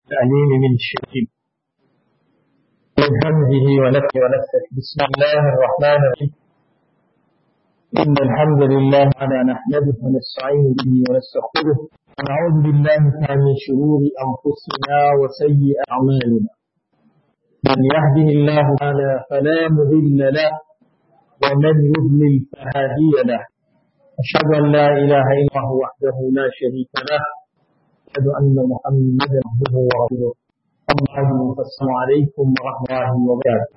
الأليم من الشرك من همزه ونفسه ونفسه بسم الله الرحمن الرحيم إن الحمد لله على نحمده ونستعين به ونستغفره ونعوذ بالله من شرور أنفسنا وسيء أعمالنا من يهده الله تعالى فلا مضل له ومن يضلل فهادي له أشهد أن لا إله إلا الله وحده لا شريك له أشهد أن محمدا عبده ورسوله أما بعد فالسلام عليكم ورحمة الله وبركاته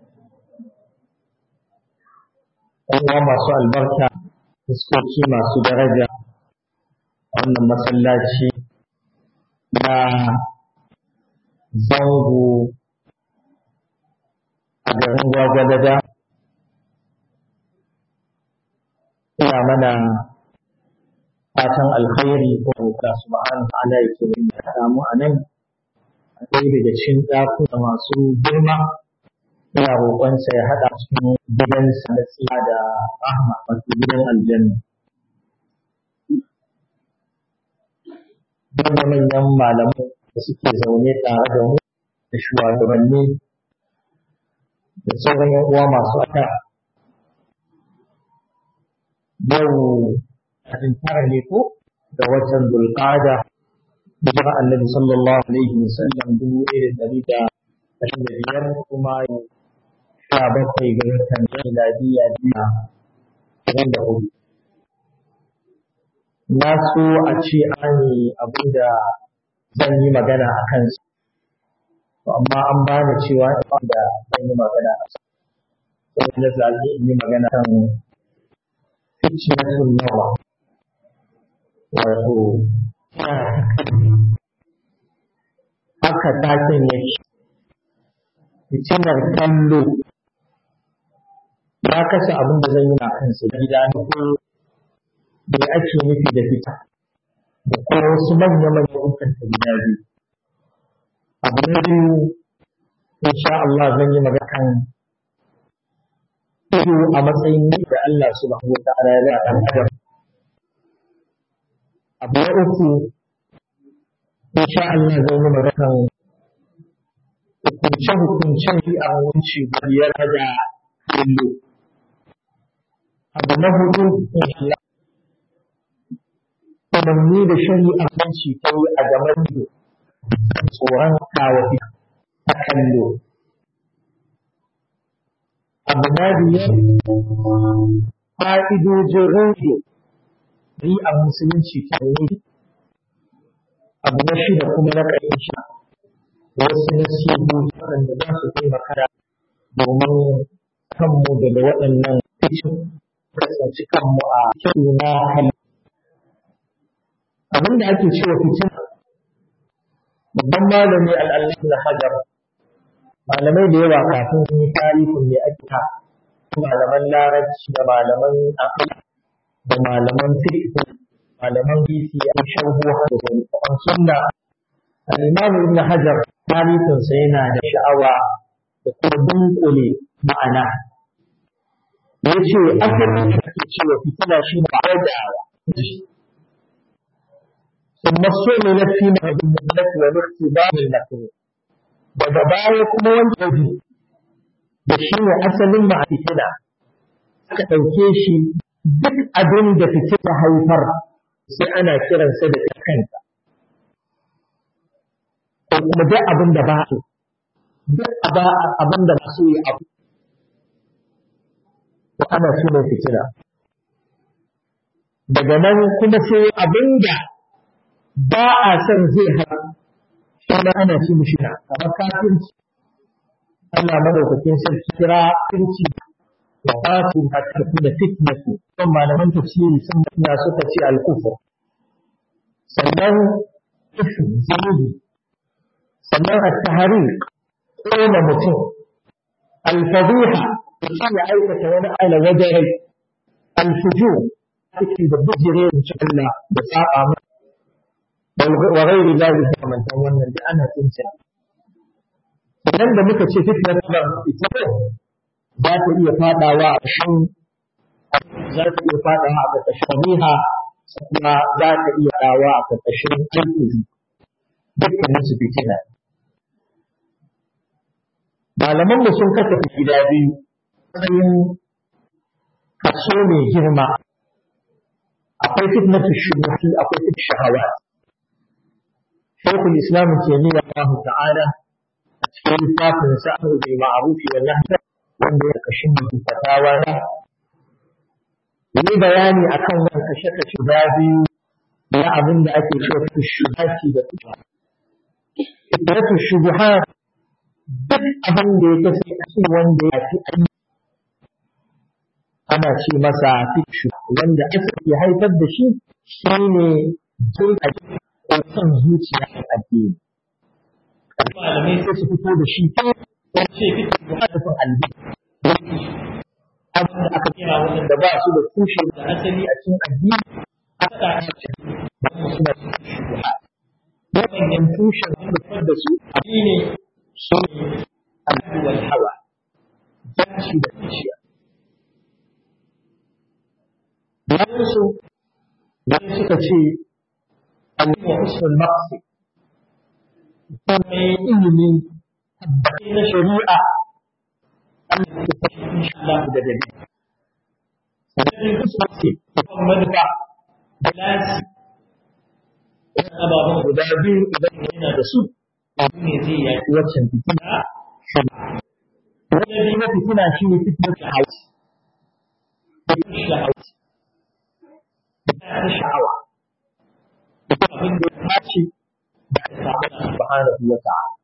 Allah masu albarka fuskoki masu daraja wannan masallaci na zango a garin gwagwadada ina mana fatan alkhairi ko Allah subhanahu wa ta'ala yake da samu a nan a ɗaya daga cikin ɗakuna masu girma ina roƙonsa ya haɗa cikin gidansa na tsiya da rahma wato gidan aljanna da manyan malamai da suke zaune tare da mu da shugabanni da sauran yan uwa masu aka yau a tara ne ko da watan dulqada hijira annabi sallallahu alaihi wasallam dubu ɗaya da ɗari da ashirin da biyar kuma sha bakwai ga watan miladiya biya ashirin da hudu na so a ce an yi abin da zan yi magana a kansu amma an ba ni cewa da zan yi magana a kansu sai zaɓi in yi magana kan fitnatul nawa wato haka takin yake fitinar kallo ya kashe abin da zan yi na kansa gida na ko da ake nufi da fita da kuma wasu manya-manyan ukanta guda biyu abu na biyu insha Allah zan yi magana kan ido a matsayin da Allah subhanahu wa ta'ala ya da ɗan adam abu na uku insha Allah zan yi magana kan hukunce-hukuncen a wuce biyar da kullu abu na hudu insha umarni da shari'a banci ta yi a gaban da tsoron kawafi a kallo abu na biyar fa'idojin rage yi a musulunci ta yi abu na shida kuma na ƙarshe da wasu nasibu waɗanda za su taimaka da domin kanmu daga waɗannan cikin kasance kanmu a kyau na hali abin da ake cewa fitin babban malami al'allah na hajar malamai da yawa kafin sun yi tarihin ne ake ta malaman larabci da malaman aƙida da malaman fiqh malaman bisi a sharhu da wani sunna al-imam ibn hajar tarihin sa yana da sha'awa da kuma dunkule ma'ana yace asalin da ake cewa fitina shi ne badawa ثم استعملت في مهد المهلك والاختبار المكروه daga baya kuma wanda bi da shi ne asalin ma'aikina aka ɗauke shi duk abin da fice ta haifar sai ana kiransa da kanta ko kuma duk abin da ba su duk abin da ba su yi abu ko ana shi ne fitina daga nan kuma sai abin da ba a son zai haɗa shi ma ana shi mushi kamar kafirci Allah madaukakin sarki kira kirki wa qasu hatta kuna fitnatu kan malaman tafsiri sun na suka ce al-kufr sannan ism zunubi sannan at-tahriq kona mutum al-fadiha shi ya aikata wani ala wajen al-fujur ake da bijire Allah da saba وغير ذلك كما wannan da ana tsinci idan da muka ce fitnar da ita za ta iya fadawa a shan za ta iya fadawa a ƙarƙashin riha kuma za ta iya dawa a ƙarƙashin alƙuzi dukkanin su fitina malaman mu sun kasa gida biyu matsayin kaso mai girma akwai fitnatu shubuhi akwai fitnatu shahawat shaykhul islam taymiya Allah ta'ala a cikin littafin sa amru bil ma'ruf wal nahy wanda ya kashin fatawa na yi bayani akan wannan kashe-kashe guda biyu na abin da ake cewa shubuhati da fitnatu shubuhat duk abin da ya kasance wanda ya fi aiki ana ce masa fikshu wanda asali ya haifar da shi shi ne jin ko son zuciya a addini. Malamai sai su fito da shi ta wace fikshu da hadafin albi. Abin da aka kira wanda ba su da tushe da asali a cikin addini aka ce wannan suna fikshu da Wannan tushen da da su addini shi ne al'uwal hawa. Jashi da zuciya. bayansu wani suka ce alwa husnul maqsi kuma ilimi tabbaci na shari'a Allah ya tafi insha Allah da dabi sanin husnul maqsi kuma manufa balasi wannan ababen guda biyu idan yana da su abu ne zai yaki waccan fitina wani biyu na fitina shi ne fitinar shahawat fitinar shahawat ta sha'awa da abin da ya tashi da sabon subhanahu wa ta'ala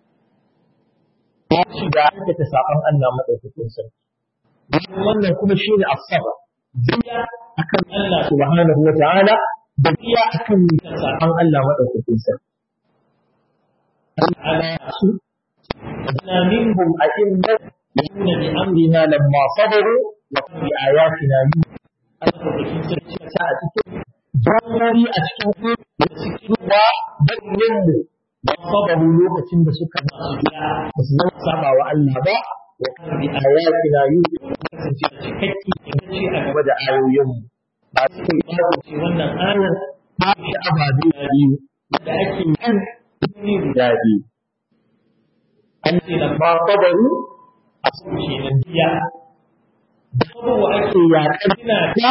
ya ci da aikata sabon Allah madaukakin sarki wannan kuma shi ne asaba jiya akan Allah subhanahu wa ta'ala da jiya akan sabon Allah madaukakin sarki Allah ya su أنا منهم أئمة يؤمنون بأمرنا لما صبروا وفي آياتنا يؤمنون albarkacin sarki sa a cikin jami'ari a cikin da cikin wa dannin mu da sababu lokacin da suka masu biya ba su zama saba wa Allah ba wa kan bi ayatina yu kasance cikakki inganci a gaba da ayoyin mu ba su kai ba ce wannan ayar ta shi ababe biyu da ake yin ne guda biyu an ce lamma sabaru a sun ce nan biya babu ake yaƙar gina ta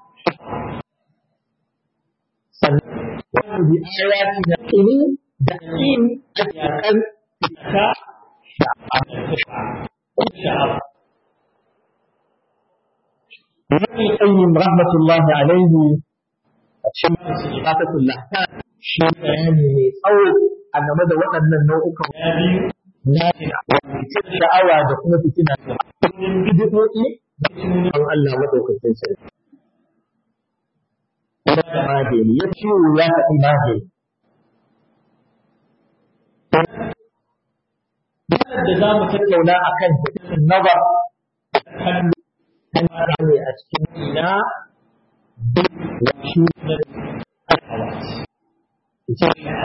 sannan wani bi ayati na kini da yin a yaƙar ta sha'awa. Wani ƙayyim rahmatullahi alaihi a cikin sifatatul lahta shi bayani mai tsawo a game da waɗannan nau'ukan biyu na fitina sha'awa da kuma fitina ta bid'o'i an Allah madaukakin sarki. Kuma da magani ya ce ya faɗi magani. Wannan da za mu tattauna a kan fitin nawa kallo kan ne a cikin ina da shi na alhawa. Ita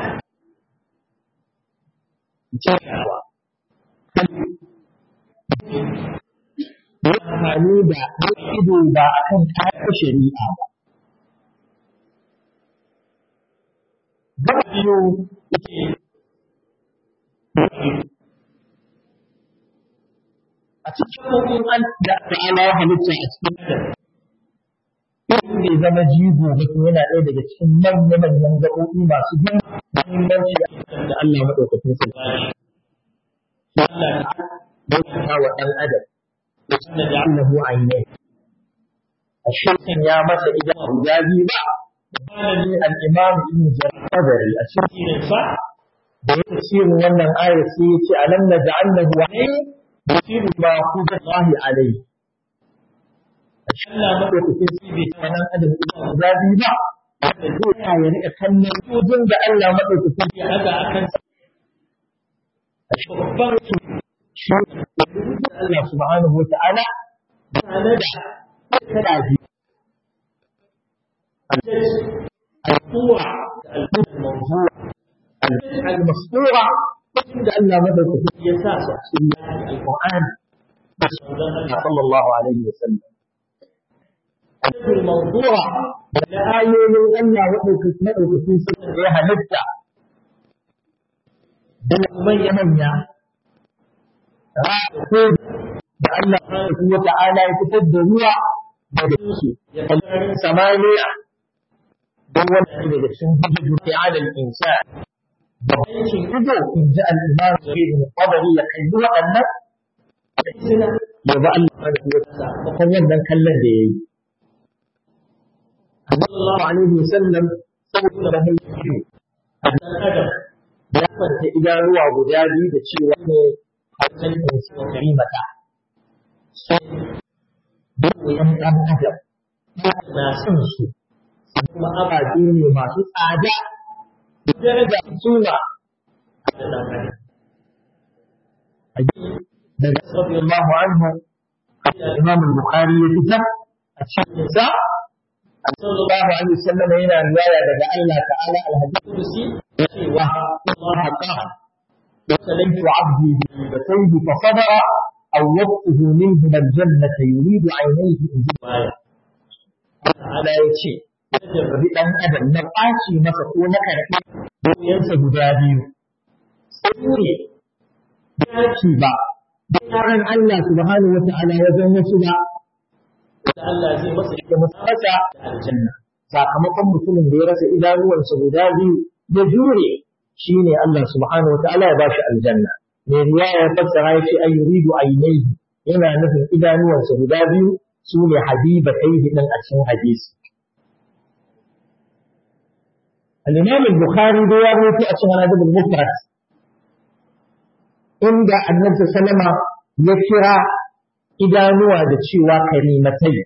sha'awa. amfani da ido ba a kan kayan shari'a ba. Gaba biyu yake a cikin hukun an da ta'ala halitta a cikin adam. Irin bai zama jigo ba kuma yana ɗaya daga cikin manya-manyan gaɓoɓi masu bin muhimmanci a cikin da Allah maɗaukakin sarki. Allah ta'ala wa ɗan adam نجعله عينين الشيخ يا مسا إذا أجابي با قال لي الإمام ابن جرير الشيخ صح بيتسير من الآية سيتي ألم نجعل له عين يصير ما قود الله عليه Allah madaukakin sai bai ta nan adam ina zabi ba da zai ya rika kallon sojin da Allah madaukakin ya haga akan sa babban shi Allah subhanahu wa ta'ala tare da kada ji القوة القوة الموضوع المسطورة عند أن مدى في أساس القرآن صلى الله عليه وسلم الموضوع الآية أن وقت في سنة نبدأ da manya manya ko da Allah subhanahu wa ta'ala ya fitar da ruwa daga su ya kalli samaniya don wannan daga cikin hujjaju fi alal insan babban ido in ji al-imam Jarir bin Qabari ya kalli waɗannan suna ya ba Allah subhanahu wa ta'ala kan wannan kallon da yayi sallallahu alaihi wasallam saboda rahimi annan adam ya fanta idanuwa guda biyu da cewa ne hajjan insi wa karimata sai duk yan ɗan adam na son su kuma ababe ne masu tsada da daraja suna da ɗan adam daga sabbi Allahu anhu Imam al-Bukhari ya fitar a cikin sa sallallahu alaihi wasallam yana riwaya daga Allah ta'ala al-hadith kursi cewa Allah qala وسلمت عبدي بيديه فصبر أوضته منهما الجنة يريد عينيه إنزل تعالى يشي jarrabi ɗan adam na ɓaci masa ko na karɓi doyansa guda biyu sai ne dace ba da yaran Allah subhanahu wa ta'ala wajen wasu ba da Allah zai masa da masa da aljanna sakamakon mutumin da ya rasa idanuwansa guda biyu ya jure shine Allah subhanahu wa ta'ala ya bashi aljanna mai riwaya ya fassara ya ce ayyuridu aynayhi yana nufin idanuwansa guda biyu su ne habibataihi din a cikin hadisi الإمام البخاري ده يروي في أشهر هذا المفرد عند النبي صلى الله عليه وسلم يكرا إذا نوى دشيوا كريمتين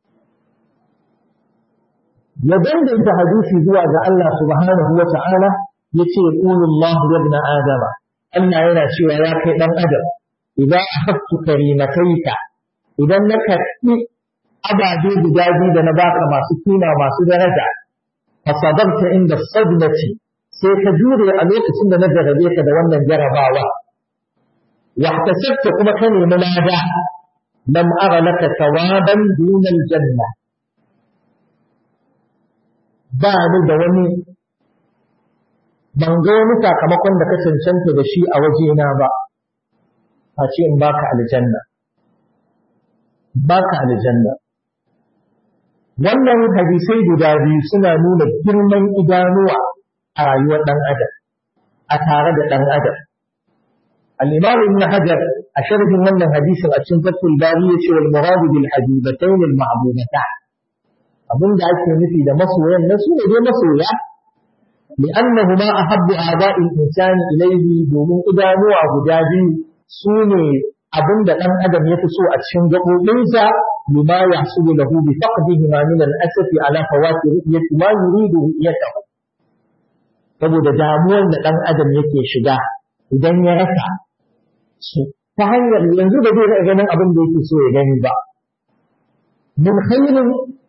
يدل أنت حديثي زوا الله سبحانه وتعالى يتي يقول الله يا ابن آدم أن أنا شوى يا ابن آدم إذا أخذت كريمتيك إذا لك أبا جود جادي نباك ما سكينة ما سدرجة fasabarta inda sadmati sai ka jure a lokacin da na jarabe ka da wannan jarabawa wahtasabta kuma ka nemi lada lam ara laka thawaban dun aljanna ba ni da wani ban ga wani sakamakon da ka cancanta da shi a wajena ba a ce in baka aljanna baka aljanna wannan hadisai guda biyu suna nuna girman idanuwa a rayuwar ɗan adam a tare da ɗan adam al-imam ibn hajar a sharhin wannan hadisin a cikin fatul bari ya ce wal muradu bil habibatayn al ma'budatan abin da ake nufi da masoyan na su ne dai masoya لأنهما أحب أعضاء الإنسان إليه domin idanuwa guda biyu su ne abin da ɗan adam ya fi so a cikin gaɓoɓinsa لما يحصل له بفقدهما من الأسف على فوات رؤية ما يريد رؤيته saboda damuwar da ɗan adam yake shiga idan ya rasa su ta hanyar yanzu da zai rika ganin abin da yake so ya gani ba min khairin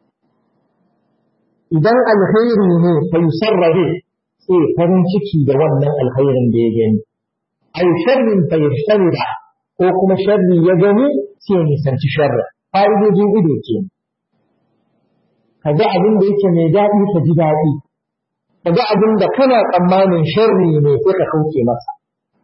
idan alkhairi ne fa yusarrabe sai farin ciki da wannan alkhairin da ya gani ay sharrin fa yashtarida ko kuma sharri ya gani sai ya nisanci sharri fa'idojin ido ke ka ga abin da yake mai daɗi ka ji daɗi ka ga abin da kana tsammanin sharri ne sai ka kauce masa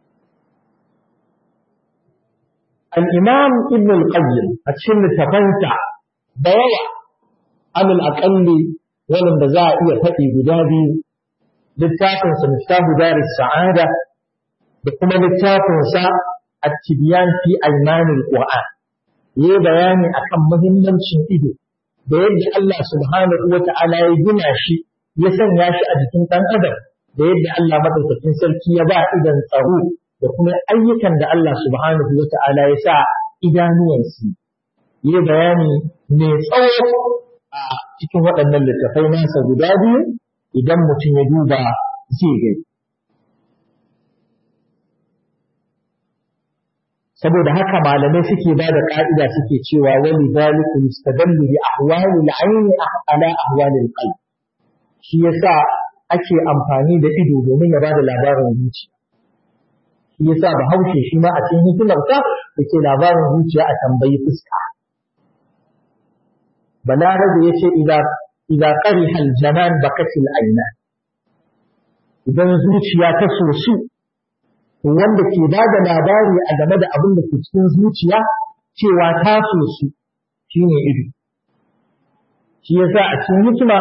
al-imam ibn al-qayyim a cikin littafansa da yawa alal aqalli wanda za a iya faɗi guda biyu littafin sa miftahu daris sa'ada da kuma littafin sa at-tibyan fi aymanil qur'an yi bayani akan muhimmancin ido da yadda Allah subhanahu wa ta'ala ya gina shi ya sanya shi a jikin ɗan adam da yadda Allah madaukakin sarki ya ba idan tsaro da kuma ayyukan da Allah subhanahu wa ta'ala ya sa idanuwansu yi bayani mai tsawo a cikin waɗannan littattafai nasa guda biyu idan mutum ya duba zai gani saboda haka malamai suke ba da ka'ida suke cewa wani zaliku yustadallu bi ahwalil aini ala ahwalil qalb shi yasa ake amfani da ido domin ya ba da labarin zuciya shi yasa bahaushe shi ma a cikin hikimar sa yake labarin zuciya a tambayi fuska balarabe yace idza idza qariha aljanan bakatil aina idan zuciya ta sosu wanda ke ba da labari a game da abin da ke cikin zuciya cewa ta so su shine ido shi yasa a cikin hikima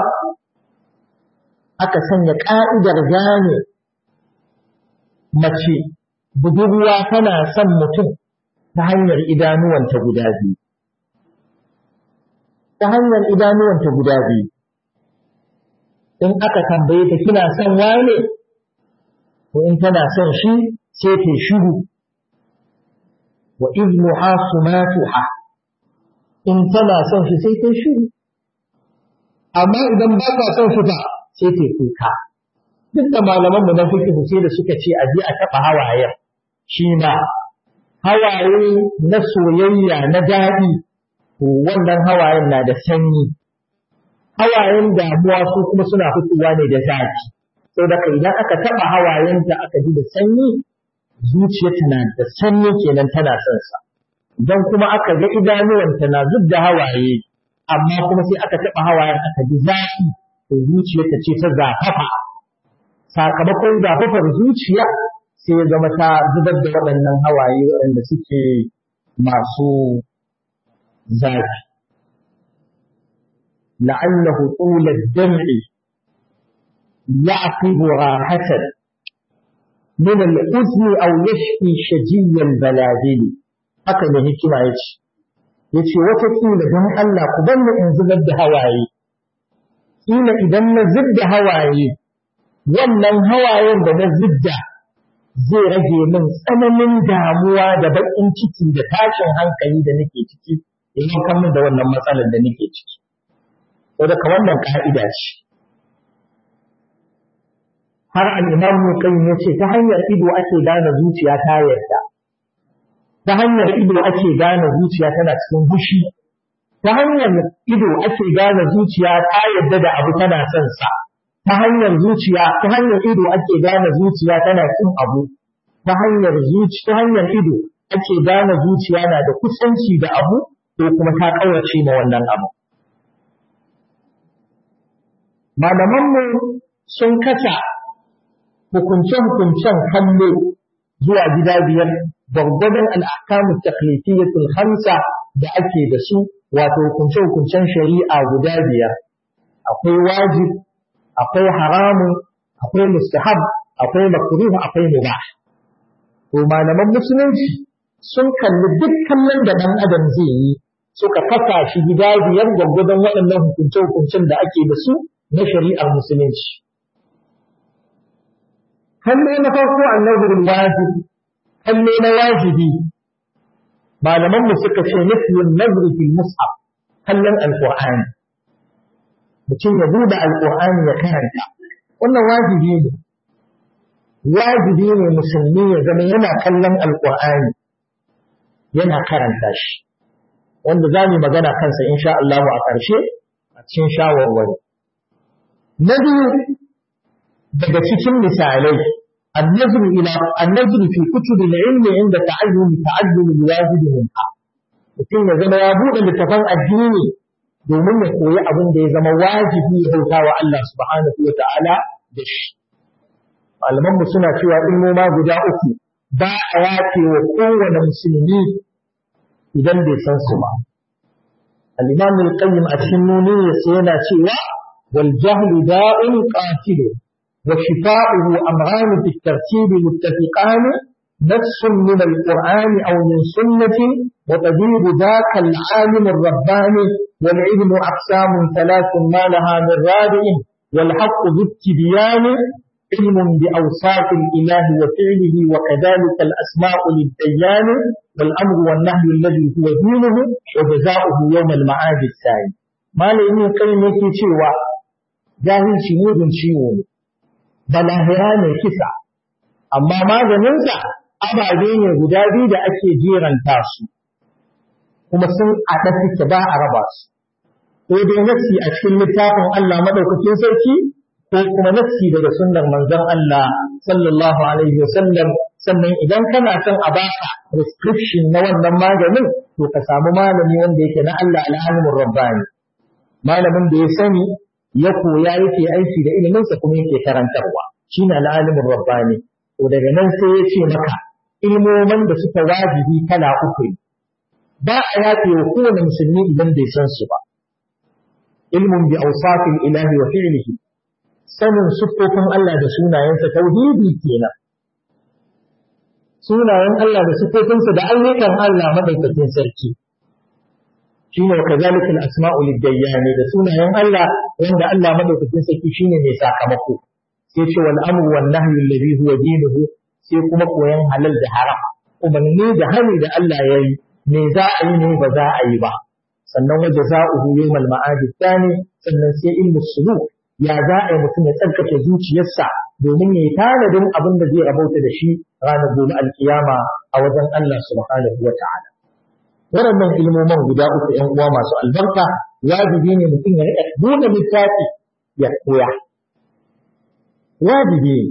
aka sanya ka'idar gane mace budurwa tana son mutum ta hanyar idanuwanta guda biyu ta hanyar idanuwanta guda biyu in aka tambaye ta kina son wane ko in tana son shi sai ta shiru wa izmuha sumatuha in tana son shi sai ta shiru amma idan ba ka son shi ba sai ta kuka duk da malaman mu na fiqh sai da suka ce a je a taba hawayen shi ma hawaye na soyayya na daɗi to wannan hawayen na da sanyi hawayen damuwa su kuma suna fitowa ne da zafi saboda idan aka taba hawayenta aka ji da sanyi zuciyarta na da sanyi kenan tana son sa idan kuma aka ga idanuwanta na zub da hawaye amma kuma sai aka taɓa hawayen aka ji zafi to zuciyarta ce ta zafafa sakamakon zafafar zuciya sai ya zama ta zubar da waɗannan hawaye waɗanda suke masu zafi la'annahu tula dam'i ya'qibu rahatan من الأذن أو يشفي شجي البلادل haka ne hikima ya ce ya ce watakila don Allah ku bar in zubar da hawaye kila idan na zubda hawaye wannan hawayen da na zubda zai rage min tsananin damuwa da baƙin ciki da tashin hankali da nake ciki ya yi min da wannan matsalar da nake ciki saboda wannan ka'ida ce har al'imam Muqayyim ya ce ta hanyar ido ake gane zuciya ta yarda ta hanyar ido ake gane zuciya tana cikin fushi ta hanyar ido ake gane zuciya ta yarda da abu tana son sa ta hanyar zuciya ta hanyar ido ake gane zuciya tana kin abu ta hanyar zuci ta hanyar ido ake gane zuciya na da kusanci da abu ko kuma ta kaurace ma wannan abu malamanmu sun kasa hukunce-hukuncen kallo zuwa gida biyar gwargwadon al'akamu taklifiyatul hamsa da ake da su wato hukunce-hukuncen shari'a guda biyar akwai wajib akwai haramun akwai mustahab akwai makruh akwai mubah to malaman musulunci sun kalli duk kallon da dan adam zai yi suka kasa shi gida biyar gwargwadon waɗannan hukunce-hukuncen da ake da su na shari'ar musulunci kallo na farko annabul wajib kallo na wajibi malaman mu suka ce nafiyun nazri fil mushaf kallon alqur'ani mutum ya duba alqur'ani ya karanta wannan wajibi ne wajibi ne musulmi ya zama yana kallon alqur'ani yana karanta shi wanda za mu magana kansa insha Allah a ƙarshe a cikin shawarwari na biyu daga cikin misalai النظر إلى النظر في كتب العلم عند تعلم تعلم الواجب منها mutum ya zama ya buɗe littafan addini domin ya koyi abin da ya zama wajibi ya bauta wa Allah subhanahu wa ta'ala da shi. Malaman mu suna cewa ilmoma guda uku ba a yafe wa kowane musulmi idan bai san su ba. Al-Imam al-Qayyim a cikin nuniyarsa yana cewa wal jahlu da'un qatilun وشفاؤه أمران في الترتيب متفقان نفس من القرآن أو من سنة وتجيب ذاك العالم الرباني والعلم أقسام ثلاث ما لها من رابع والحق ذو التبيان علم بأوصاف الإله وفعله وكذلك الأسماء للديان والأمر والنهي الذي هو دينه وجزاؤه يوم المعاد الثاني ما لأنه كلمة شيء جاهل شمود شيء balahira mai kisa, amma maganinsa ababe ne guda biyu da ake jeranta su, kuma sun haɗa suke ba a raba su, ko dai nassi a cikin littafin Allah maɗaukakin sarki, ko kuma nassi daga sunnar manzon Allah sallallahu alaihi wasallam sannan idan kana son a baka prescription na wannan maganin to ka samu malami wanda yake na Allah al'alimin rabbani malamin da ya sani ya koya yake aiki da iliminsa kuma yake karantarwa shine al'alimin rabbani to daga nan sai ya ce maka ilmoman da suka wajibi kala uku ne ba a yafe wa kowane musulmi idan bai san su ba ilmun bi awsafil ilahi wa fi'lihi sanin siffofin Allah da sunayensa tauhidi kenan sunayen Allah da siffofinsa da ayyukan Allah madaukakin sarki shine wa kazalika al-asma'u lid-dayyani da sunayen Allah wanda Allah madaukakin sarki shine mai sakamako sai ce wal amru wan nahyu alladhi huwa dinuhu sai kuma koyan halal da haram umarni da hani da Allah ya yi me za a yi ne ba za a yi ba sannan wa jaza'uhu yawmal ma'ad thani sannan sai ilmu suluk ya za a yi mutum ya tsarkake zuciyarsa domin ya yi tanadin abin da zai rabauta da shi ranar gobe alkiyama a wajen Allah subhanahu wa ta'ala waɗannan ilmoman guda uku ‘yan uwa masu albarka wajibi ne mutum ya riƙa buɗe littafi ya koya wajibi ne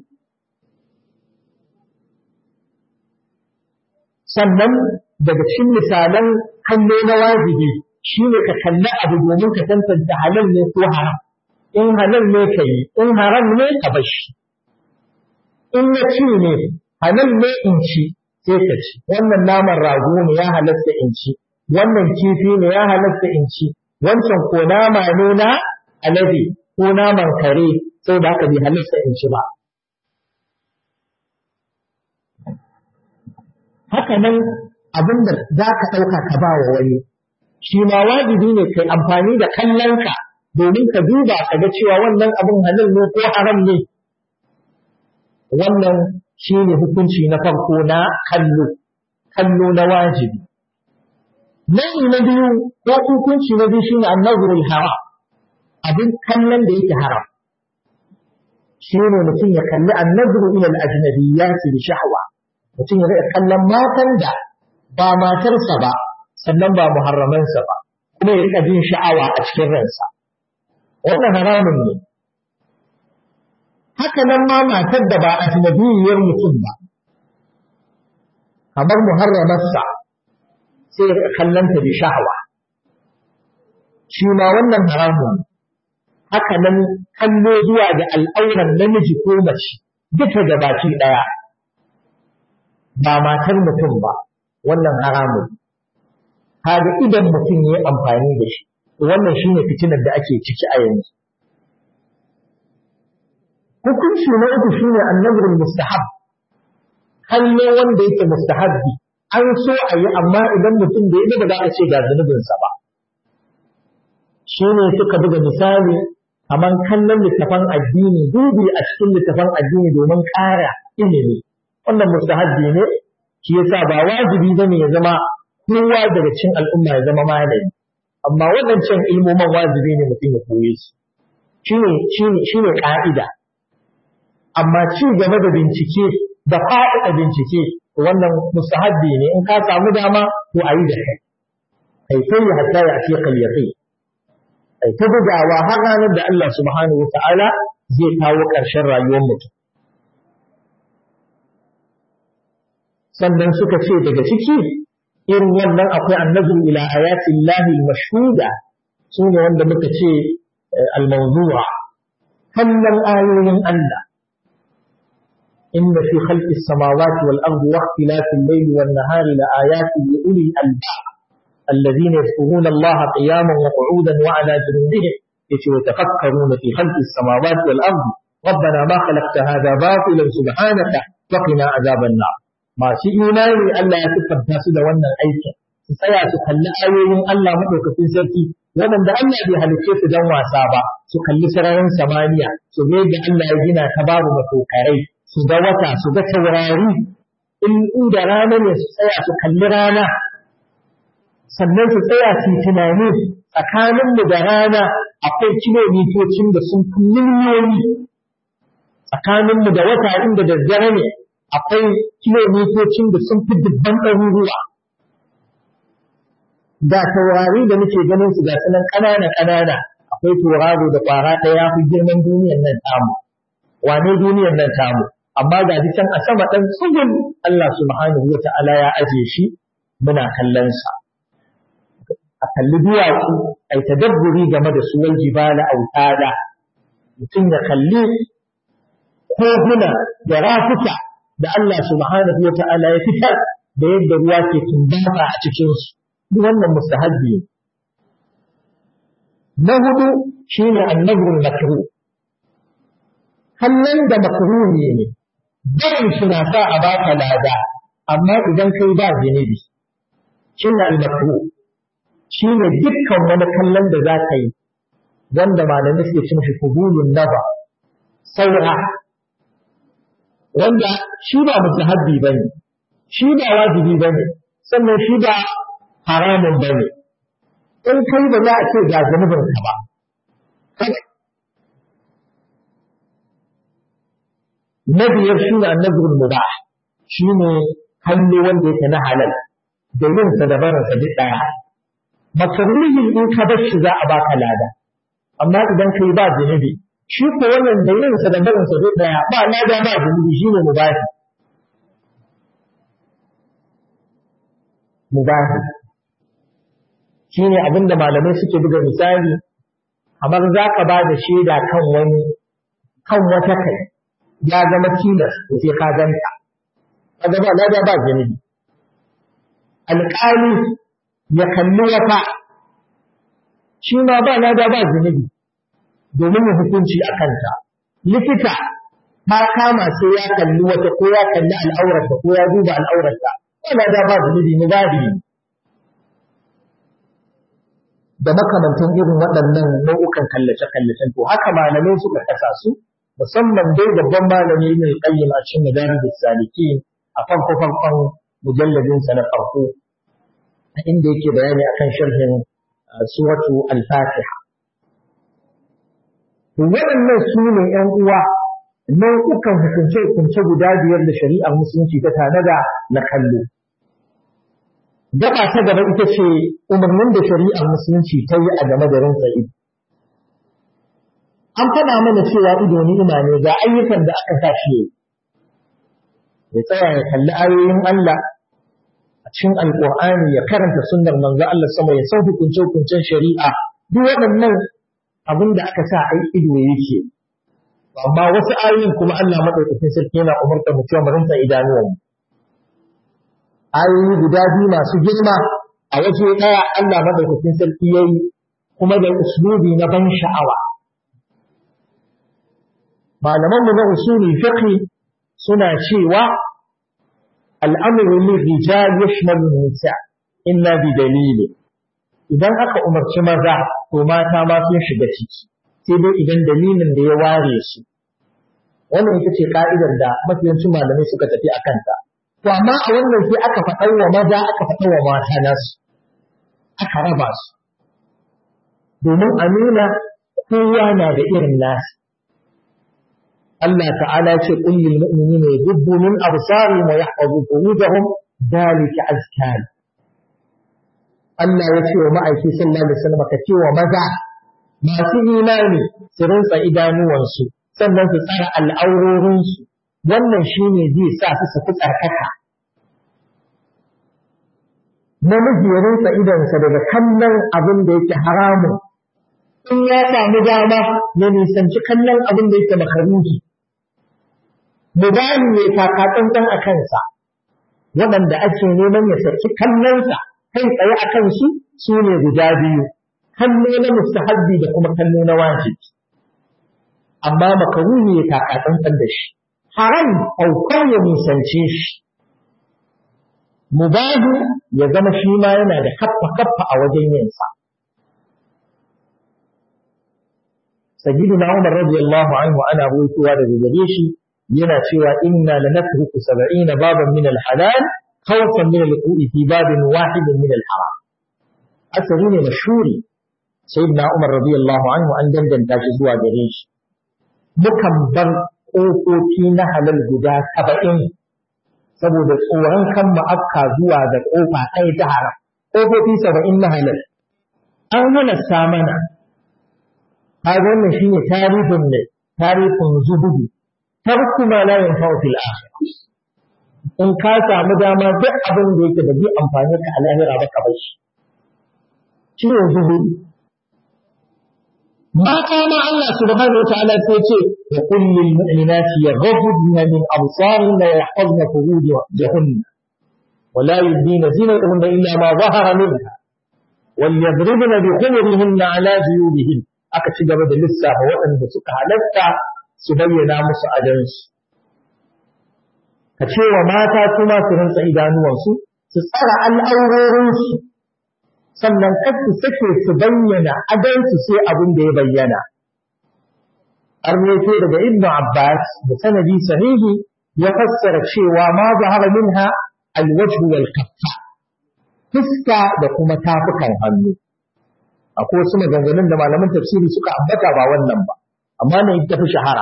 sannan daga cikin misalan hannu na wajibi shi ne ka kalli abu domin ka tantance halal ne ko haram in halal ne ka yi in haram ne ka bar shi in na ci ne halal ne in ci sai ka ci wannan naman rago ne ya halatta in ci wannan kifi ne ya halatta in ci wancan ko nama ne na alade ko naman kare sai da aka bi halatta in ci ba haka nan abin da za ka ɗauka ka ba wa wani shi ma wajibi ne kai amfani da kallonka domin ka duba ka ga cewa wannan abin halal ne ko haram ne wannan shi ne hukunci na farko na kallo kallo na wajibi nau'i na biyu ko hukunci na biyu shine annazrul haram abin kallon da yake haram shi ne mutum ya kalli annazru ila al-ajnabiyyat bi shahwa mutum ya riƙa kallon matan da ba matarsa ba sannan ba muharramansa ba kuma ya riƙa jin sha'awa a cikin ransa wannan haramun ne haka nan ma matar da ba ajnabiyyar mutum ba kamar muharramarsa sai ya riƙa kallonta da sha'awa shi ma wannan haramun haka nan kallo zuwa ga al'auran namiji ko mace duka gabaki ɗaya ba matar mutum ba wannan haramun kaga idan mutum ya yi amfani da shi wannan shine fitinar da ake ciki a yanzu hukunci na uku shine annabul mustahab kallo wanda yake mustahabbi an so a yi amma idan mutum da yi ba za a ce ga zunubinsa ba shine suka buga misali kamar kallon littafan addini dubi a cikin littafan addini domin ƙara ilimi wannan mustahabbi ne shi yasa ba wajibi bane ya zama kowa daga cikin al'umma ya zama malami amma waɗancan ilmoman wajibi ne mutum ya koye su shine shine shine ka'ida amma ci gaba da bincike da faɗaɗa bincike wannan mustahabbi ne in ka samu dama to a yi da kai kai kai hatta ya fi qalyaqi kai ta bugawa har ranar da Allah subhanahu wa ta'ala zai kawo ƙarshen rayuwar mutum sannan suka ce daga ciki irin wannan akwai annazuru ila ayatin lahi mashhuda su ne wanda muka ce al-mawdu'a kallon ayoyin Allah inna fi khalqi as-samawati wal ardi wa ikhtilafi al-layli wan nahari la ayatin li ulil albab الذين يذكرون الله قياما وقعودا وعلى جنوبهم يتفكرون في خلق السماوات والأرض ربنا ما خلقت هذا باطلا سبحانك وقنا عذاب النار masu imani Allah ya siffanta su da wannan aikin su tsaya su kalli ayoyin Allah maɗaukakin sarki waɗanda Allah bai halicce su don wasa ba su kalli sararin samaniya su ga yadda Allah ya gina ta babu matokarai su ga wata su ga taurari in da rana ne su tsaya su kalli rana sannan su tsaya su tunani tsakaninmu da rana akwai kilomitocin da sun fi miliyoyi tsakaninmu da wata inda daddare ne akwai kilomitocin da sun fi dubban ɗaruruwa. Da taurari da muke ganin su ga sunan ƙanana ƙanana akwai tauraro da ƙwara ɗaya fi girman duniyar nan tamu. Wane duniyar nan tamu? Amma ga can a sama ɗan tsugun Allah subhanahu wa ta'ala ya aje shi muna kallon sa. A kalli duwatsu, ai tadabburi game da su wal jibala autada. Mutum ya kalli koguna da rafuka da Allah subhanahu wa ta'ala ya fitar da yadda ruwa ke tumbata a cikin su duk wannan mustahabbi ne na hudu shine annabul makruh kallon da makruhi ne barin shi na sa a baka lada amma idan kai ba zunubi shine al-makruh shine dukkan wani kallon da za ka yi wanda malamai suke cin shi kubulun naba saura wanda shi ba mustahabbi bane shi ba wajibi bane sannan shi ba haramun bane in kai ba za a ce ga zunubin ka ba na biyar shi ne annabul mubah shi ne kallo wanda yake na halal da yin sa da barinsa duk daya makaruhin in ka bar shi za a baka lada amma idan kai ba zunubi shi ko wannan da yin sa da barinsa duk daya ba lada ba zunubi shi ne mubahi mubahi shi ne abinda malamai suke buga misali kamar za ka ba da shaida kan wani kan wata kai ya zama tilas da sai ka ganta kaga ba lada ba zunubi alƙali ya kalli wata shi ma ba lada ba zunubi domin ya hukunci a kanta likita ta kama sai ya kalli wata ko ya kalli al'aurarta ko ya duba al'aurarta ba lada ba zunubi mubahi da makamantan irin waɗannan nau'ukan kallace-kallacen to haka malamai suka kasa su musamman dai babban malami mai qayyim a cikin madarijus saliki a farko farkon mujalladin sa na farko inda yake bayani akan sharhin suratu al-fatiha to waɗannan su ne ƴan uwa nau'ukan hukunce hukunce guda biyar da shari'ar musulunci ta tanada na kallo gaba ta gaba ita ce umarnin da shari'ar musulunci ta yi a game da rinsa ido an faɗa mana cewa ido ni'ima ne ga ayyukan da aka sa shi ya tsaya ya kalli ayoyin Allah a cikin alƙur'ani ya karanta sunnar manzo Allah sama ya san hukunce hukuncen shari'a duk waɗannan abin da aka sa ai ido yake amma wasu ayoyin kuma Allah madaukakin sarki yana umarta mu cewa mu rinsa idanuwanmu ayoyi guda biyu masu girma a waje ɗaya Allah madaukakin sarki yayi kuma da uslubi na ban sha'awa malamanmu na usuli fiqh suna cewa al'amru lil rijal yashmalu nisa illa bi dalili idan aka umarci maza to mata ma sun shiga ciki sai dai idan dalilin da ya ware su wannan ita ce ka'idar da mafiyancin malamai suka tafi a kanta to amma a wannan sai aka faɗa wa maza aka faɗa wa mata nasu aka raba su domin a nuna kowa na da irin nasu Allah ta'ala ce qul lil mu'minina yaghuddu min absarihim wa yahfazu furujahum dhalika azka Allah ya ce wa ma'aiki sallallahu alaihi wasallam ka ce wa maza masu imani su rinsa idanuwansu sannan su tsara al'aurorinsu wannan shine zai sa su su fi tsarkaka namiji ya rinsa idansa daga kallon abin da yake haramun in ya samu dama ya nisanci kallon abin da yake makaruhi mubani ne taka tsantsan a kansa waɗanda ake neman ya sarki kallonsa kai tsaye a kansu su ne guda biyu kallo na mustahabbi da kuma kallo na wajibi amma makaruhi ya taka tsantsan da shi haram aukar ya nisance shi mubahu ya zama shi ma yana da kaffa kaffa a wajen yinsa sayyidina Umar radiyallahu anhu ana ruwaitowa daga gare shi yana cewa inna lanatruku 70 baban min al-halal khawfan min al-wuqu'i fi babin wahidin min al-haram asali ne mashhuri sayyidina Umar radiyallahu anhu an danganta shi zuwa gare shi mukan bar ƙofofi na halal guda saba'in saboda tsoron kan afka zuwa da ƙofa ɗaya ta haram ƙofofi saba'in na halal an halasta mana kaga wannan shine tarihin ne tarihin zuhudu tarku ma la yanfa'u fil akhirah in ka samu dama duk abin da yake da zai amfani ka a lahira ba ka bar shi shine zuhudu mata ma Allah subhanahu wa ta'ala sai ce وقل للمؤمنات يغضبن من أبصارهن ويحفظن فروجهن ولا يبدين زينتهن إلا ما ظهر منها وليضربن بخمرهن على جيوبهن aka ci gaba da lissafa waɗanda suka halatta su bayyana musu adansu ka ce wa mata kuma su rinsa idanuwansu su tsara al'aurorinsu sannan kar su sake su bayyana adansu sai abin da ya bayyana an rawaito daga Ibn Abbas da sanadi sahihi ya fassara cewa ma zahara minha alwajhu wal kaffa fuska da kuma tafukan hannu akwai wasu maganganun da malaman tafsiri suka ambata ba wannan ba amma ne ita fi shahara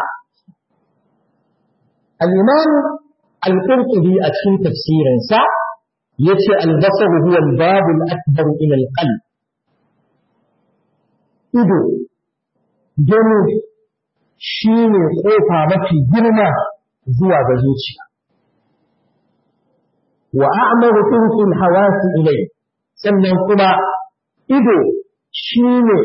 al-imam al-qurtubi a cikin tafsirin sa yace al-basar huwa al-bab al-akbar ila al-qalb ido gani shi ne ƙofa mafi girma zuwa ga zuciya. Wa a'maru turkil hawasi ilai sannan kuma ido shi ne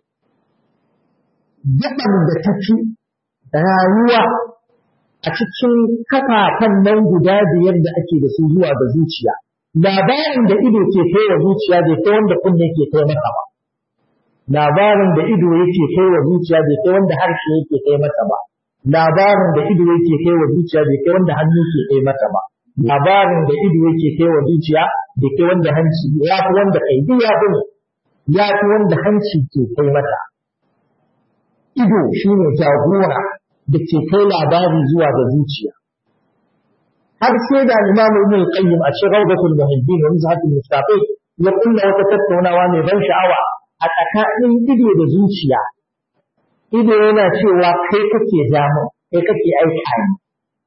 gaban da ta fi rayuwa a cikin kafafen nan guda biyar da ake da su zuwa ga zuciya. Labarin da ido ke kai wa zuciya bai kai wanda kunne ke kai masa ba. labarin da ido yake kai wa zuciya bai kai wanda harshe yake kai mata ba labarin da ido yake kai wa zuciya bai kai wanda hannu ke kai mata ba labarin da ido yake kai wa zuciya bai kai wanda hanci ya fi wanda kai duk ya fi ya fi wanda hanci ke kai mata ido shine jagora da ke kai labari zuwa ga zuciya har sai da imamu ibn qayyim a cikin rawdatul muhibbin wa nuzhatul mustaqim ya kulla wata tattaunawa mai ban sha'awa a tsakanin ido da zuciya ido yana cewa kai kake damu kai kake aika ni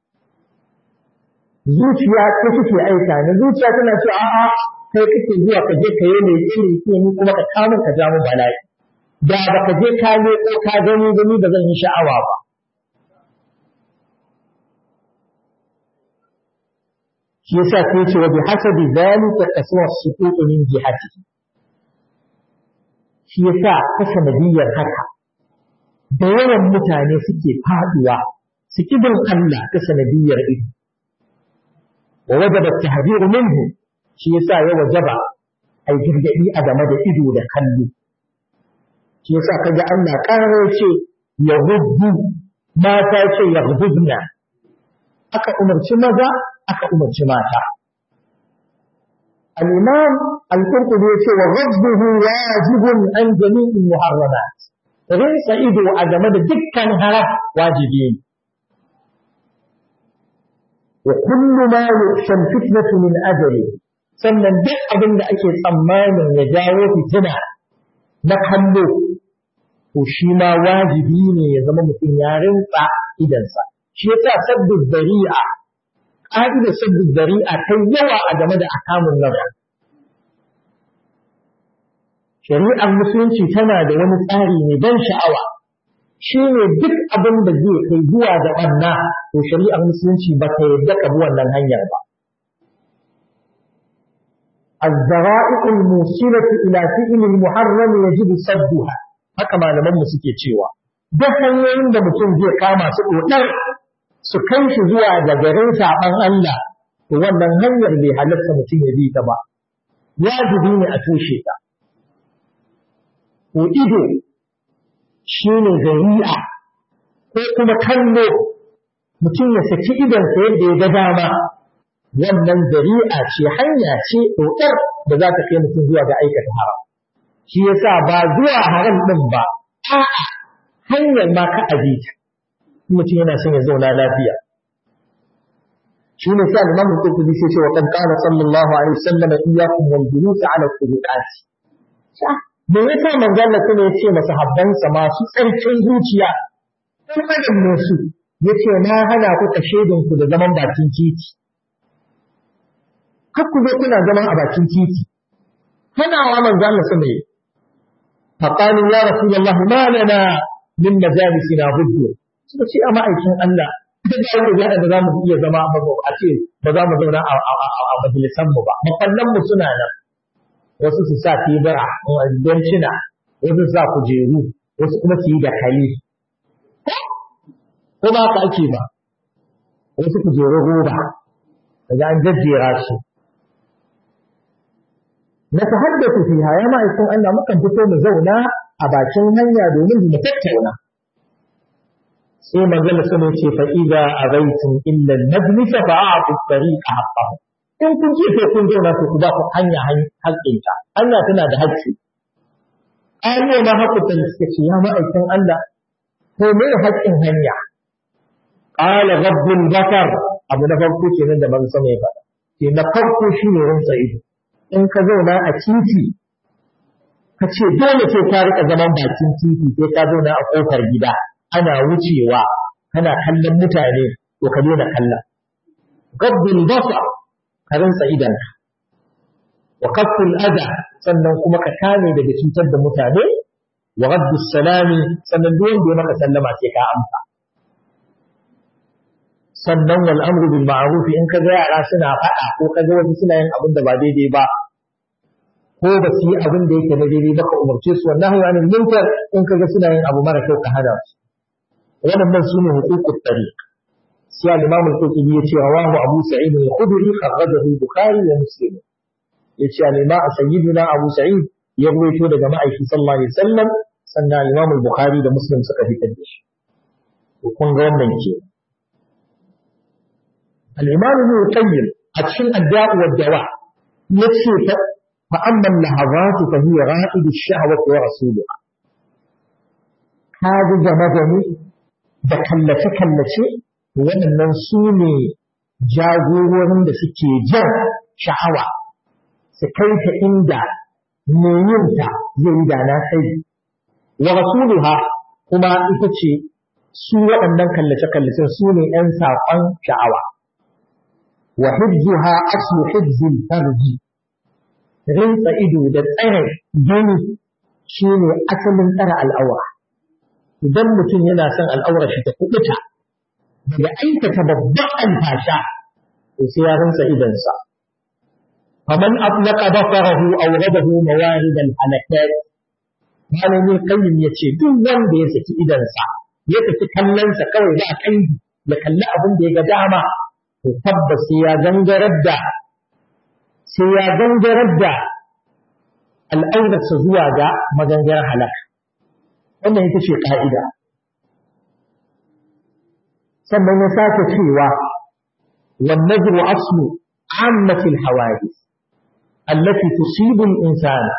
zuciya kai kake aika ni zuciya tana cewa a'a kai kake zuwa ka je ka yi mai iri ke ni kuma ka kawo ka ja mu bala'i da ba ka je ka ne ko ka gani gani da zan yi sha'awa ba shi yasa sai ce wa bi hasabi zalika kasuwa suqutu min jihatihi shi yasa ta sanadiyyar haka da yawan mutane suke faduwa su bin Allah ta sanadiyyar ido wa wajaba tahdhiru minhu shi yasa ya wajaba ai girgadi a game da ido da kallo shi yasa kaga Allah karar ce ya guddu mata ce ya gudduna aka umarci maza aka umarci mata الإمام القرطبي يقول وغضه واجب عن جميع المحرمات رئيس إيده أجمد دكا هرب واجبين وكل ما يخشى الفتنة من أجله sannan duk abin da ake tsammanin ya jawo fitina na kallo to shi ma wajibi ne ya zama mutum ya rinsa idansa shi yasa sabbin dari'a ƙa'idar sabbin dari'a ta yawa a game da akamun nan shari'ar musulunci tana da wani tsari mai ban sha'awa shi ne duk abin da zai kai zuwa da ɓanna to shari'ar musulunci ba ta yadda ka bi wannan hanyar ba الذرائع الموصلة إلى فعل المحرم يجب صدها haka malaman mu suke cewa duk hanyoyin da mutum zai kama su ɗoɗar su kai shi zuwa ga garin saɓan Allah to wannan hanyar bai halatta mutum ya bi ta ba wajibi ne a toshe ta ko ido shi ne zari'a ko kuma kallo mutum ya saki idonsa yadda ya ga dama wannan zari'a ce hanya ce ɗoɗar da za ta kai mutum zuwa ga aikata haram shi yasa ba zuwa haram ɗin ba a'a hanyar ma ka aje ta mutum yana son ya zauna lafiya shi ne sa Imam Qurtubi sai ce wa kan qala sallallahu alaihi wasallam iyyakum wal julus ala turuqat me yasa manzo Allah kuma ya ce masahabbansa masu tsarkin zuciya kun adam ne su yace na hana ku ka shedin ku da zaman bakin titi kar ku zo kuna zaman a bakin titi hanawa manzo Allah sama yi faqalu ya rasulullah ma lana min majalisina buddu suka ce a ma'aikin Allah duk da wanda da za mu iya zama a ce ba za mu zauna a majalisan mu ba makallan mu suna nan wasu su sa tebura bencina wasu su sa kujeru wasu kuma su yi da kali ko ba ka ake ba wasu kujerun roba daga an jajjera su na ta haddasa fiha ya ma'aikin Allah mukan fito mu zauna a bakin hanya domin mu tattauna sai manzon sama ce fa idza abaitum illa an-najlis fa a'tu at-tariqa haqqahu in kun ce sai kun zauna to ku ba ku hanya haƙƙinta Allah tana da haƙƙi ayo ma haƙƙin suka ce ya ma'aikin Allah to me haƙƙin hanya qala rabbul bakar abu na farko kenan da manzon sama ya faɗa ke na farko shine rantsa ido in ka zauna a titi ka ce dole sai ka rika zaman bakin titi sai ka zauna a kofar gida ana wucewa kana kallon mutane to ka daina kallon gabbin basa ka rantsa idanka wa kafful adha sannan kuma ka kame daga cutar da mutane wa raddu salami sannan duk wanda ya maka sallama sai ka amsa sannan wal amru bil ma'ruf in ka ga yara suna faɗa ko ka ga wasu suna yin abin da ba daidai ba ko ba su yi abin da yake na daidai ba ka umarce su wannan hanyar anil munkar in ka ga suna yin abu mara kyau ka hada su waɗannan su ne huququt tariq sai al-imam al-qurtubi ya ce rawahu abu sa'id al-khudri akhrajahu al-bukhari wa muslim ya ce al-imam sayyidina abu sa'id ya rawaito daga ma'aiki sallallahu alaihi wasallam sannan al-imam al-bukhari da muslim suka fitar da shi kun ga wannan ke الإمام ابن القيم أتشن الداء والدواء يكشي فأما اللحظات فهي رائد الشهوة ورسولها هذا جمدني بكلش كلش وأن سوني jagorin da suke jan sha'awa su kai ta inda meyinta zai yi da na sai wa rasuluha kuma ita ce su waɗannan kallace-kallacen su ne ‘yan saƙon sha'awa وحفظها أصل حفظ الفرج رنس إدو دا تسرع جني شيني أصل ترى الأورة idan mutum yana son al'aura shi ta kubuta daga aikata babban fasha to sai ya rinsa idansa faman aflaqa basarahu aw ghadahu mawarid al-halakat malami qayyim yace duk wanda ya saki idansa ya tafi kallonsa kawai ba kai ya kalli abin da ya ga dama to tabbas sai ya gangarar da sai ya gangarar da al'aurarsa zuwa ga magangarar halaka wannan ita ce ka'ida sannan ya sake cewa wan najru aslu ammatil hawadith allati tusibu al-insana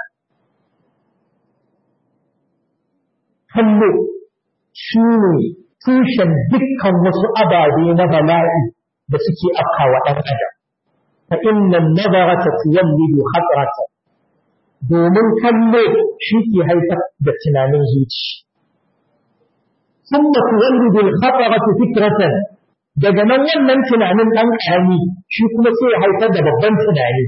kallo shine tushen dukkan wasu ababe na bala'i da suke afkawa ɗan adam fa inna nazarata tuwallidu khatrata domin kallo shi ke haifar da tunanin zuci thumma tuwallidu al-khatrata fikratan daga nan wannan tunanin ɗan ƙarami shi kuma sai ya haifar da babban tunani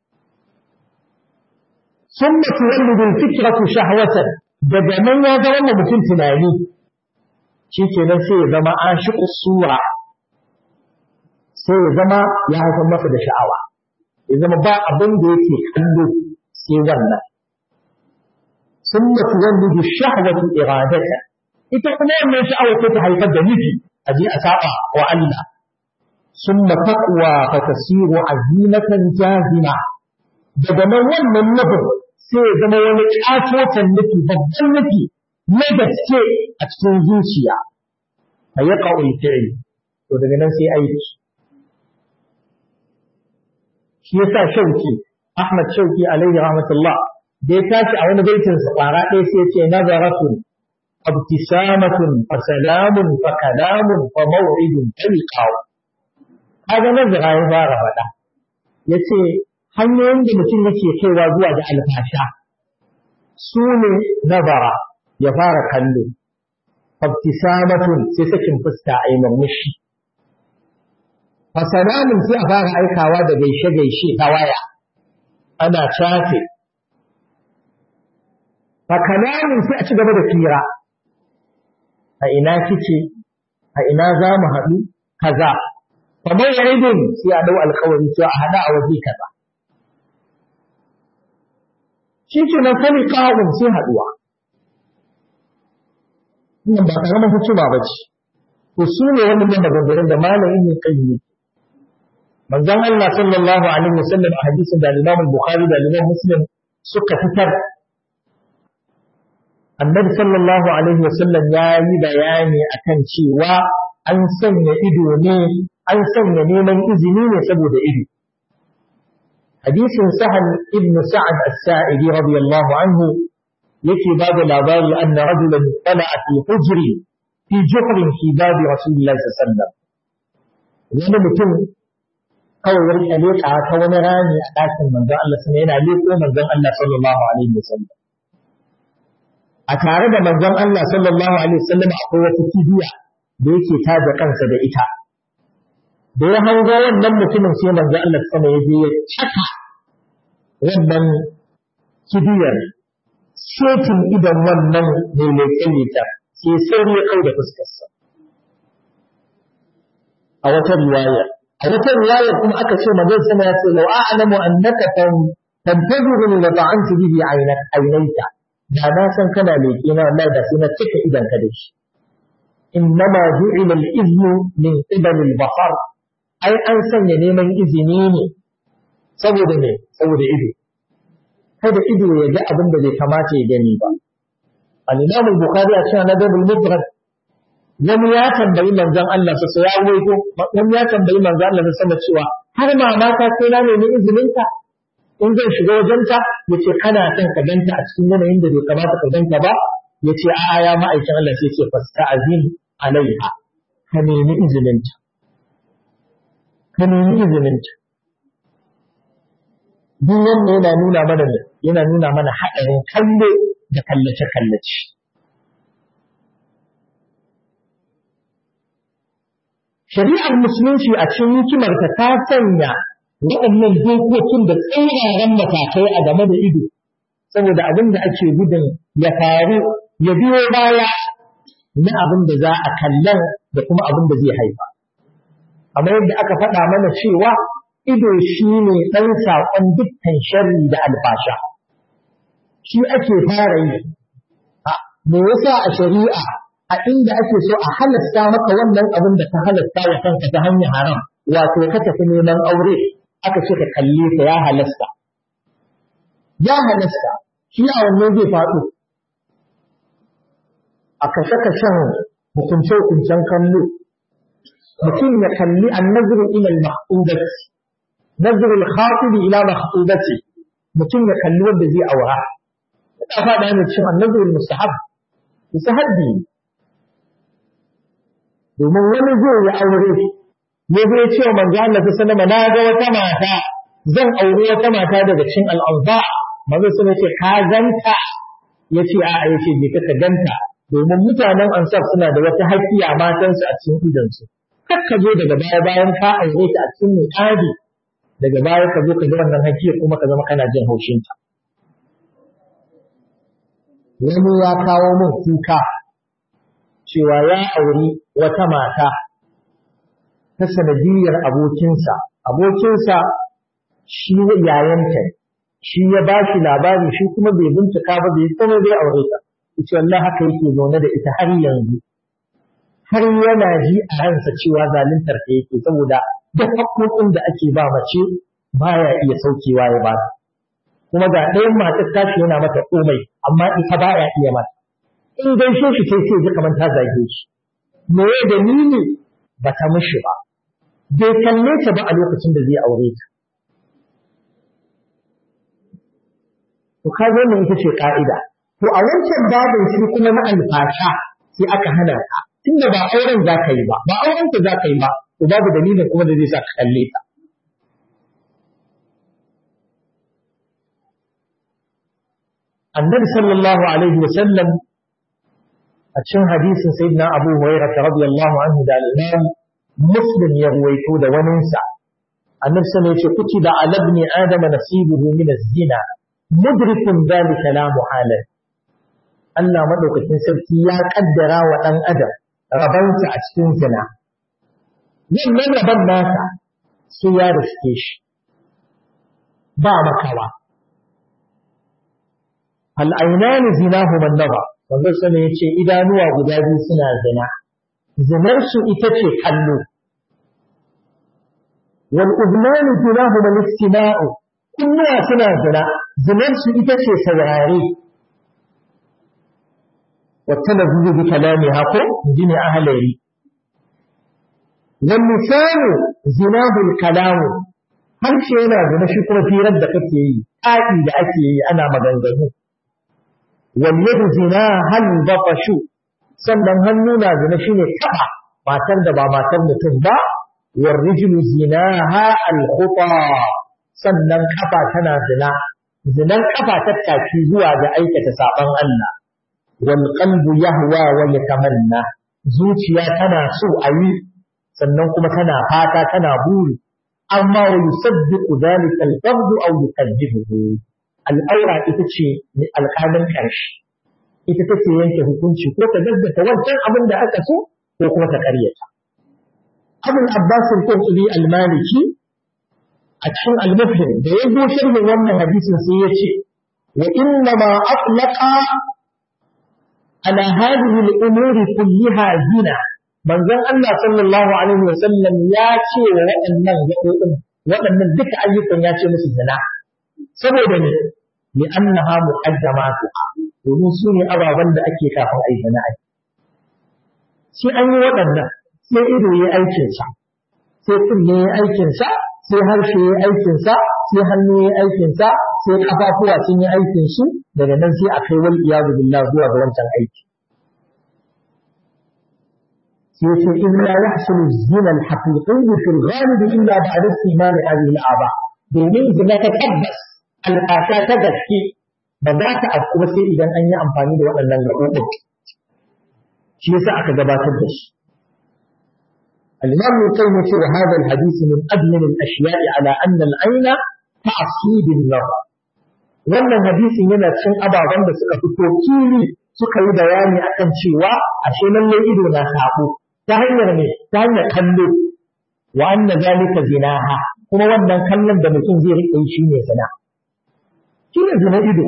thumma tuwallidu al-fikratu shahwatan daga nan ya zama mutum tunani shi kenan sai ya zama ashiqu sura sai ya zama ya haifar masa da sha'awa ya zama ba abin da yake kallo sai wannan sun mutu wanda da shahwatu iradata ita kuma wannan sha'awa sai ta haifar da nufi a je a saba wa Allah summa taqwa fa tasiru azimatan jazima daga nan wannan nufin sai ya zama wani katotan nufi babban nufi na gaske a cikin zuciya fa yaqa fi'l to daga nan sai aiki shi yasa shauki Ahmad Shauki alaihi rahmatullah da ya tashi a wani baitin sa kwara ɗaya sai ce nazaratun abtisamatun fa salamun fa kalamun fa maw'idun talqaw kaga nazara ya fara faɗa yace hanyoyin da mutum yake kaiwa zuwa ga alfasha su ne nazara ya fara kallo abtisamatun sai sakin fuska a yi murmushi fasalamin sai a fara aikawa da gaishe-gaishe ta waya ana cafe fakalamin sai a ci gaba da fira a ina kike a ina za mu haɗu kaza kamar yaidin sai a dau alkawari cewa a haɗa a waje kaza shi ke nan sani ƙawun sai haɗuwa wannan ba ƙaramin hukuma ba ce to su ne wannan maganganun da malamin ne kai ne manzon Allah sallallahu alaihi wasallam a hadisin da Imam Bukhari da Imam Muslim suka fitar Annabi sallallahu alaihi wasallam ya yi bayani akan cewa an sanya ido ne an sanya neman izini ne saboda ido hadisin sahal ibn sa'ad as-sa'idi radiyallahu anhu yake ba da labari anna rajulan tala'a fi hujri fi juhrin fi babi rasulillahi sallallahu alaihi wasallam wani mutum kawai ya rike leƙa ta wani rami a ɗakin manzon Allah sama yana leƙo manzon Allah sallallahu alaihi wasallam a tare da manzon Allah sallallahu alaihi wasallam akwai wata kibiya da yake tada kansa da ita da ya hango wannan mutumin sai manzon Allah sama ya je ya caka wannan kibiyar setin idan wannan mai leƙen leƙen sai sauri ya kai da fuskarsa a wata riwaya a wata riwaya kuma aka ce manzon sama ya ce law a'lamu annaka tantaziru la ta'antu bihi aynak aynayka da na san kana leƙe na wallahi da sai na cika idan ka da shi innama ju'ila al-iznu min qibal al-basar ai an sanya neman izini ne saboda ne saboda ido kada ido ya ga abin da bai kamata ya gani ba al-imam al-bukhari a cikin nadabul mufrad wani ya tambayi manzon Allah sa sai ya waito wani ya tambayi manzon Allah sa sama cewa har mama ta sai na nemi izinin ka in zan shiga wajenta yace kana son ka ganta a cikin yanayin da bai kamata ka ganta ba yace a'a ya ma'aikin Allah sai ce fasta'zin alaiha ka nemi izininta ka nemi izininta duk wannan yana nuna mana ne yana nuna mana haɗarin kallo da kallace-kallace shari'ar musulunci a cikin hikimarta ta sanya waɗannan dokokin da tsauraran matakai a game da ido saboda abin da ake gudun ya faru ya biyo baya na abin da za a kallon da kuma abin da zai haifa kamar yadda aka faɗa mana cewa ido shi ne ɗan saƙon dukkan sharri da alfasha shi ake fara yi me yasa a shari'a a inda ake so a halasta maka wannan abin da ka halasta wa kanka ta hanyar haram wato ka tafi neman aure aka ce ka kalle ka ya halasta ya halasta shi a wannan zai faɗo a kashe-kashen hukunce-hukuncen kallo mutum ya kalli annazuru ila al-mahbubati nazuru al-khatib ila mahbubati mutum ya kalli wanda zai aura ta faɗa ne cin annazuru mustahab mustahabbi domin wani zai yi aure ya zai ce wa manzo Allah ta sallama na ga wata mata zan aure wata mata daga cikin al-anza manzo sun ce ka ganta yace a'a yace je ka ganta domin mutanen ansar suna da wata haƙƙi a matansu a cikin idansu kar ka zo daga baya bayan ka aure ta a cikin muƙadi daga baya ka zo ka ga wannan haƙƙi kuma ka zama kana jin haushinta wani ya kawo min kuka cewa ya auri wata mata ta sanadiyar abokinsa abokinsa shi yayanta shi ya ba shi labari shi kuma bai bincika ba bai kuma bai aure ta ita wallahi haka yake zaune da ita har yanzu har yana ji a ransa cewa zaluntar ta yake saboda duk haƙoƙin da ake ba mace baya iya saukewa ya ba kuma ga ɗayan matar tashi yana mata komai amma ita baya iya mata in gaishe shi sai sai ji kamar ta zage shi me ya dalili ba ta mishi ba bai kalle ta ba a lokacin da zai aure ta to ka zo ita ce ka'ida to a wancan babin shi kuma na alfasha sai aka hana ka tunda ba auren za ka yi ba ba auren ta za ka yi ba to babu dalilin kuma da zai sa ka kalle ta annabi sallallahu alaihi wasallam a cikin hadisin sayyidina abu hurairah radiyallahu anhu da al-imam muslim ya ruwaito da waninsa annabi sallallahu alaihi wasallam ya ce kutiba ala ibni adama nasibuhu min az-zina mudrikun dalika la muhala Allah madaukakin sarki ya kaddara wa dan adam rabansa a cikin zina wannan raban nasa sai ya riske shi ba makawa hal ainan zinahu man naba wanda sai yace idanuwa guda biyu suna zina zinarsu ita ce kallo wal udmanu junahum al-istima'u kunnuwa suna zina zinarsu ita ce saurare والتلذذ بكلامها قل جن أهلي واللسان زناه الكلام harshe yana zina shi kuma firar da kake yi ƙaƙi da ake yi ana maganganu walyadu zina hal bafashu sannan hannu na zina shine kafa matar da ba matar mutum ba warrijlu zinaha al khuta sannan kafa tana zina zinan kafa tattaki zuwa ga aikata saban Allah wal qalbu yahwa wa yatamanna zuciya tana so a yi sannan kuma tana fata tana buri amma wa yusaddiqu dhalika al-fard aw yukadibuhu al-aura ita ce alƙalin ƙarshe ita take yanke hukunci ko ta gaggata wancan abin da aka so ko kuma ta ƙaryata Abul Abbas al-Qurtubi al-Maliki a cikin al-Mufhim da ya zo sharhin wannan hadisin sai ya ce wa inna ma atlaqa ala hadhihi al-umuri kulliha zina manzon Allah sallallahu alaihi wa sallam ya ce wa waɗannan gaɓoɓin waɗannan duka ayyukan ya ce musu zina saboda ne li annaha muqaddamatu domin su ne ababen da ake kafin ai zina ai sai an yi waɗannan sai ido ya aikin sa sai kunne ya aikin sa sai harshe ya aikin sa sai hannu ya aikin sa sai kafafuwa sun yi aikin su daga nan sai a kai wal iyadu billah zuwa ga wancan aiki يقول إذ لا يحصل الزنا الحقيقي في الغالب إلا بعد استعمال هذه الآباء domin zina ta tabbas alƙasa ta gaske ba za ta afku ba sai idan an yi amfani da waɗannan gaɓoɓin shi yasa aka gabatar da shi الإمام ابن القيم يقول هذا الحديث من أجمل الأشياء على أن العين تعصي بالنظر wannan hadisin yana cikin ababen da suka fito fili suka yi bayani akan cewa ashe lallai ido na sabo ta hanyar ne ta hanyar kallo wa anna zalika zinaha kuma wannan kallon da mutum zai rike shi ne zina shi ne zina ido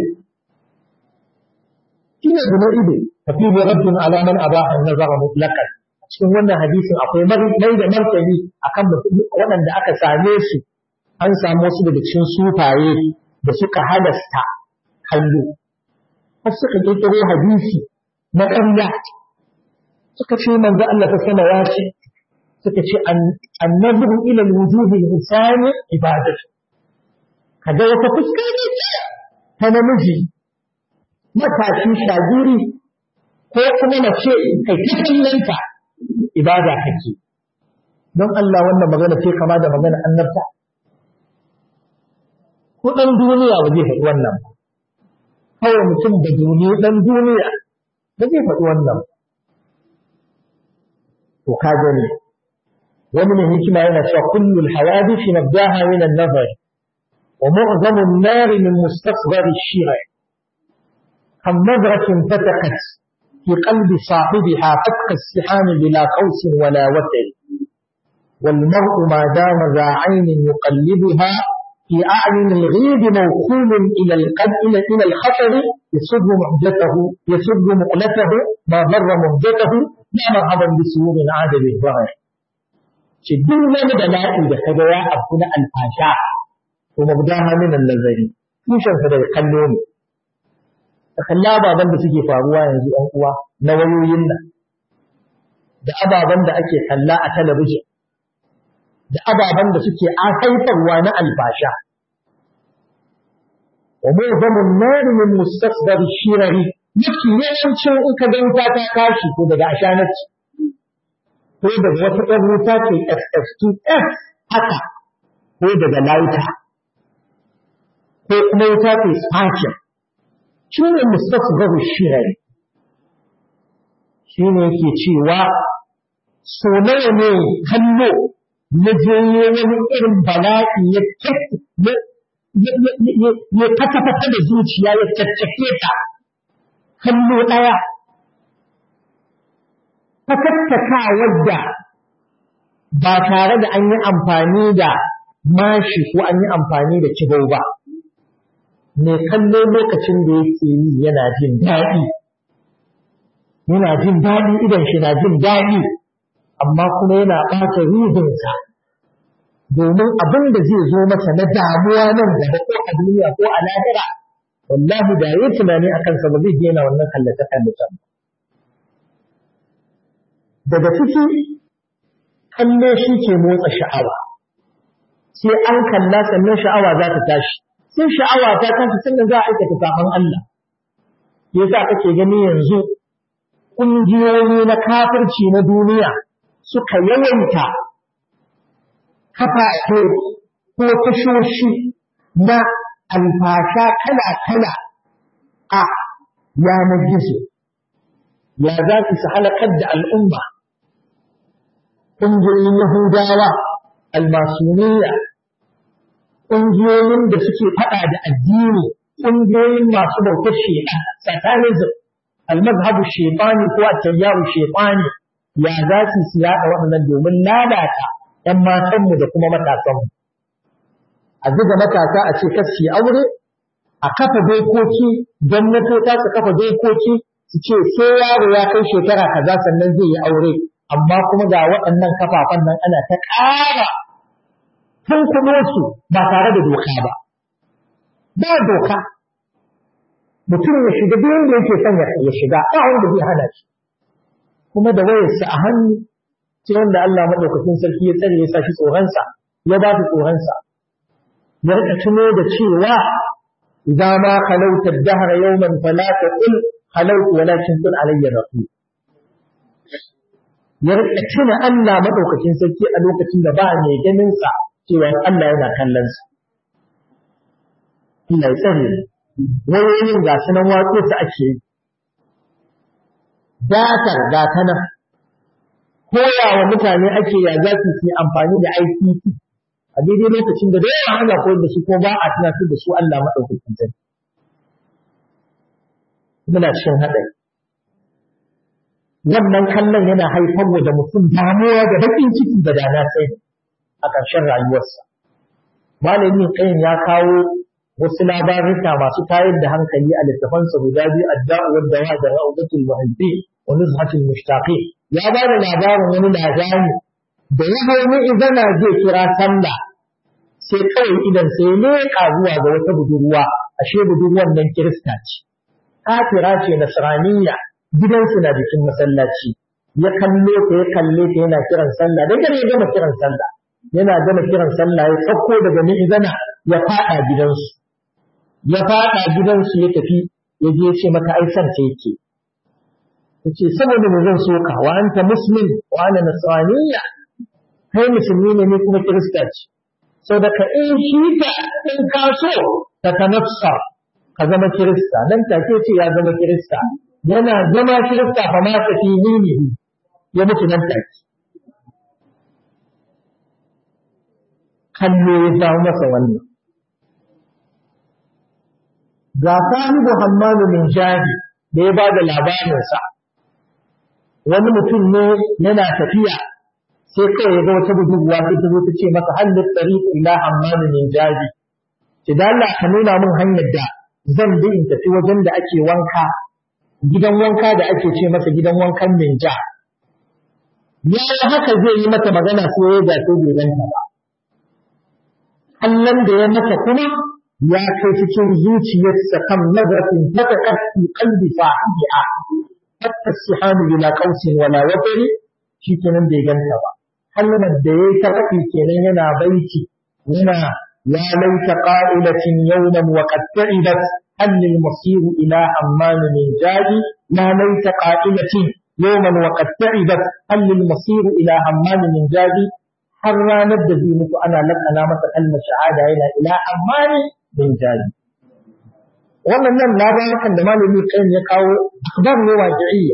shi ne zina ido fa fi rabbun ala man abaha nazara mutlaqan cikin wannan hadisin akwai mai da martani akan waɗanda aka same su an samu wasu daga cikin sufaye da suka halasta kallo har suka kirkiro hadisi na ƙarya suka ce manzo Allah ta sama ya ce suka ce annabru ila alwujuhi insani ibadatu kaga wata fuska ne ta namiji matashi shagiri ko kuma mace kai ta kallanta ibada kake don Allah wannan magana ce kama da magana annabta ko dan duniya ba zai faɗi wannan ba kawai mutum da duniya dan duniya ba zai faɗi wannan ba to ka gani wani mai hikima yana cewa kullul hawadith nabdaha min an-nazar wa mu'zamu an-nar min mustasghar ash-shira kam nadratin fatakat fi qalbi sahibiha fatka as-siham bila qaws wala watr والمرء ما دام ذا عين يقلبها في أعين الغيب موكول إلى القد إلى إلى الخطر يسد مهجته يسد مقلته ما ضر مهجته لا مرحبا بسرور عاد بالظهر شدين ما بدلاء إذا كجوا أبنا الفاشا ومبداها من النظري tushen sa daga kallo ne da kalla ababen da suke faruwa yanzu ɗan uwa na wayoyin nan da ababen da ake kalla a talabijin da ababen da suke haifarwa na albasha wa mu'zamun nar min mustasdar shirari mafi yawancin in ka ga wuta ta tashi ko daga ashanaci ko daga wata ɗan wuta ce SS2F haka ko daga lauta ko kuma wuta ce sparkin shi ne mustasdar shirari shi ne yake cewa so nawa ne kallo na janyo wani irin bala'i ya ya fata da zuciya ya caccake ta kallo ɗaya fatattaka wadda ba tare da an yi amfani da mashi ko an yi amfani da kibau ba mai kallo lokacin da yake yi yana jin daɗi yana jin daɗi idan shi na jin daɗi amma kuma yana ɓata ruhinsa domin abin da zai zo masa na damuwa nan gaba ko a duniya ko a lahira wallahi da yi tunani a kansa ba zai daina wannan kallace kallacen daga ciki kalle shi ke motsa sha'awa sai an kalla sannan sha'awa za ta tashi sai sha'awa ta tashi sannan za a aikata saban Allah yasa kake gani yanzu ƙungiyoyi na kafirci na duniya suka yawaita kafafe ko tashoshi na alfasha kala-kala a yanar gizo ya za su halakar da al'umma ƙungiyoyin yahudawa almasuniya ƙungiyoyin da suke faɗa da addini ƙungiyoyin masu bautar shaitan satanism almazhabu shaitani ko at-tayyaru shaitani ya za su su yaɗa waɗannan domin lalata ‘yan matanmu da kuma matasanmu. A zuga matasa a ce kar su aure, a kafa dokoki, gwamnatota su kafa dokoki su ce sai yaro ya kai shekara kaza sannan zai yi aure, amma kuma ga waɗannan kafafen nan ana ta ƙara tun kuma su ba tare da doka ba. Ba doka. Mutum ya shiga duk wanda yake son ya shiga, ba wanda zai hana shi. Kuma da wayarsa a hannu sai wanda Allah maɗaukakin sarki ya tsare ya sa shi tsoronsa ya ba shi tsoronsa ya rika tuno da cewa idza ma khalawta ad-dahra yawman fala taqul khalawtu walakin kun alayya raqib ya rika tuna Allah maɗaukakin sarki a lokacin da ba mai ganin sa cewa Allah yana kallon sa Allah ya tsare wayoyin ga sunan waƙo su ake yi datar ga ta nan koya wa mutane ake ya za su yi amfani da ICT a daidai lokacin da da yawa ana koyar da su ko ba a tunatar da su Allah maɗaukakin sarki. Muna cikin haɗari. Wannan kallon yana haifar wa da mutum damuwa da baƙin ciki da dana sai a ƙarshen rayuwarsa. Malamin ƙayin ya kawo wasu labarika masu tayar da hankali a littafansa guda biyu adda'u wadda wa da ra'udatul muhibbi wa nuzhatul mushtaqi ya ba da labarin wani labari da ya zo ni izana zai kira sallah sai kawai idan sai leƙa zuwa ga wata budurwa ashe budurwan nan kirista ce kafira ce nasraniyya gidansu na jikin masallaci ya kalle ta ya kalle ta yana kiran sallah da gare ya gama kiran sallah yana gama kiran sallah ya sauko daga ni izana ya fada gidansu ya fada gidansu ya tafi ya je ya ce mata ai san ta yake yace saboda me zan so ka wa anta muslim wa ana nasraniya kai musulmi ne ni kuma kirista ce sau da ka in shi ka in ka so ka tanafsa ka zama kirista nan take ce ya zama kirista yana zama kirista fa ma ta fi ne ya mutu nan take kallo ya jawo masa wannan ga sahibu hammanu min jahi da ya ba da labarinsa wani mutum ne yana tafiya sai kawai ya ga wata budurwa sai ta zo ta ce masa halin tariq ila hammanu min jahi ki da Allah ka nuna min hanyar da zan bi in tafi wajen da ake wanka gidan wanka da ake ce masa gidan wankan minja ya haka zai yi mata magana sai ya ga sai bai ganta ba Allah da ya mata kuma ya kai cikin zuciyarsa kan nazarafin ta kafi qalbi sahiha hatta sihanu bila qausin wala wafari shi kenan bai ganta ba kalmar da yayi ta kafi kenan yana baiti yana ya laita qa'ilatin yawman wa qad ta'ibat hal lil masir ila amman min jadi ya laita qa'ilatin yawman wa qad ta'ibat hal lil masir ila amman min jadi har ranar da zai mutu ana lakana masa kalmar shahada yana ila amani bin jadi wannan nan labarukan da malami kayan ya kawo akhbar ne waqi'iyya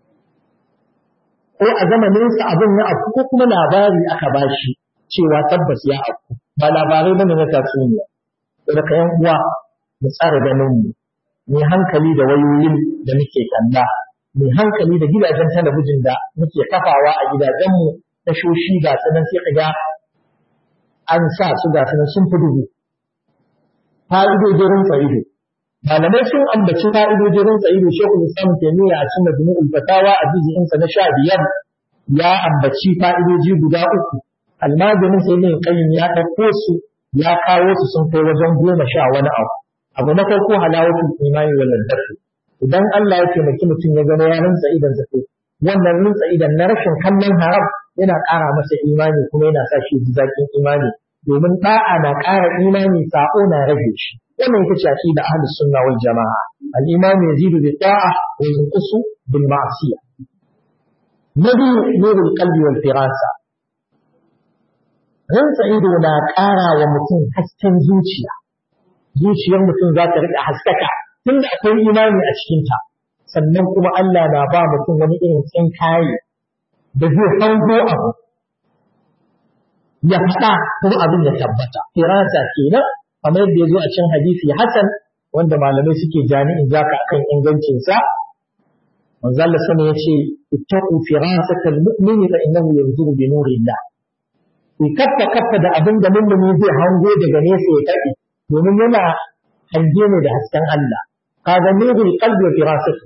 ko a zamanin sa abin ya afku ko kuma labari aka bashi cewa tabbas ya afku ba labarai bane na tatsuniya da kayan uwa mu tsara ganin mu mai hankali da wayoyin da muke kalla mai hankali da gidajen talabijin da muke kafawa a gidajenmu tashoshi ga sanan sai ka ga an sa su ga sanan sun fi dubu fa'idojin rinsa ido malamai sun ambaci fa'idojin rinsa ido shehu islam taimiyya a cikin majmu'ul fatawa a jizi'insa na sha biyar ya ambaci fa'idoji guda uku almajirin sai ne kayyim ya ɗauko su ya kawo su sun kai wajen goma sha wani abu abu na farko halawatul imani wal ladatu idan Allah ya taimaki mutum ya gano ya rantsa idan sa wannan rantsa idan na rashin kallon haram yana ƙara masa imani kuma yana sa shi ji zakin imani domin da'a na ƙara imani sako na rage shi wannan ita ce aqida ahlus sunna wal jamaa al imani yazidu bi ta'a wa yanqusu bil ma'siyah nabi nurul qalbi wal firasa rantsa ido na ƙara wa mutum hasken zuciya zuciyar mutum za ta riƙa haskaka tunda akwai imani a cikinta sannan kuma Allah na ba mutum wani irin tsinkaye da zai hango abu ya faɗa kuma abin ya tabbata firasa kenan kamar yadda ya zo a cikin hadisi hasan wanda malamai suke jami'in zaka akan ingancinsa manzo Allah sama yace ittaqu firasatal mu'mini fa innahu yanzuru bi nurillah ku kaffa kaffa da abin da mummuni zai hango daga nesa ya tafi domin yana hange ne da hasken Allah kaga nurul qalbi wa firasatu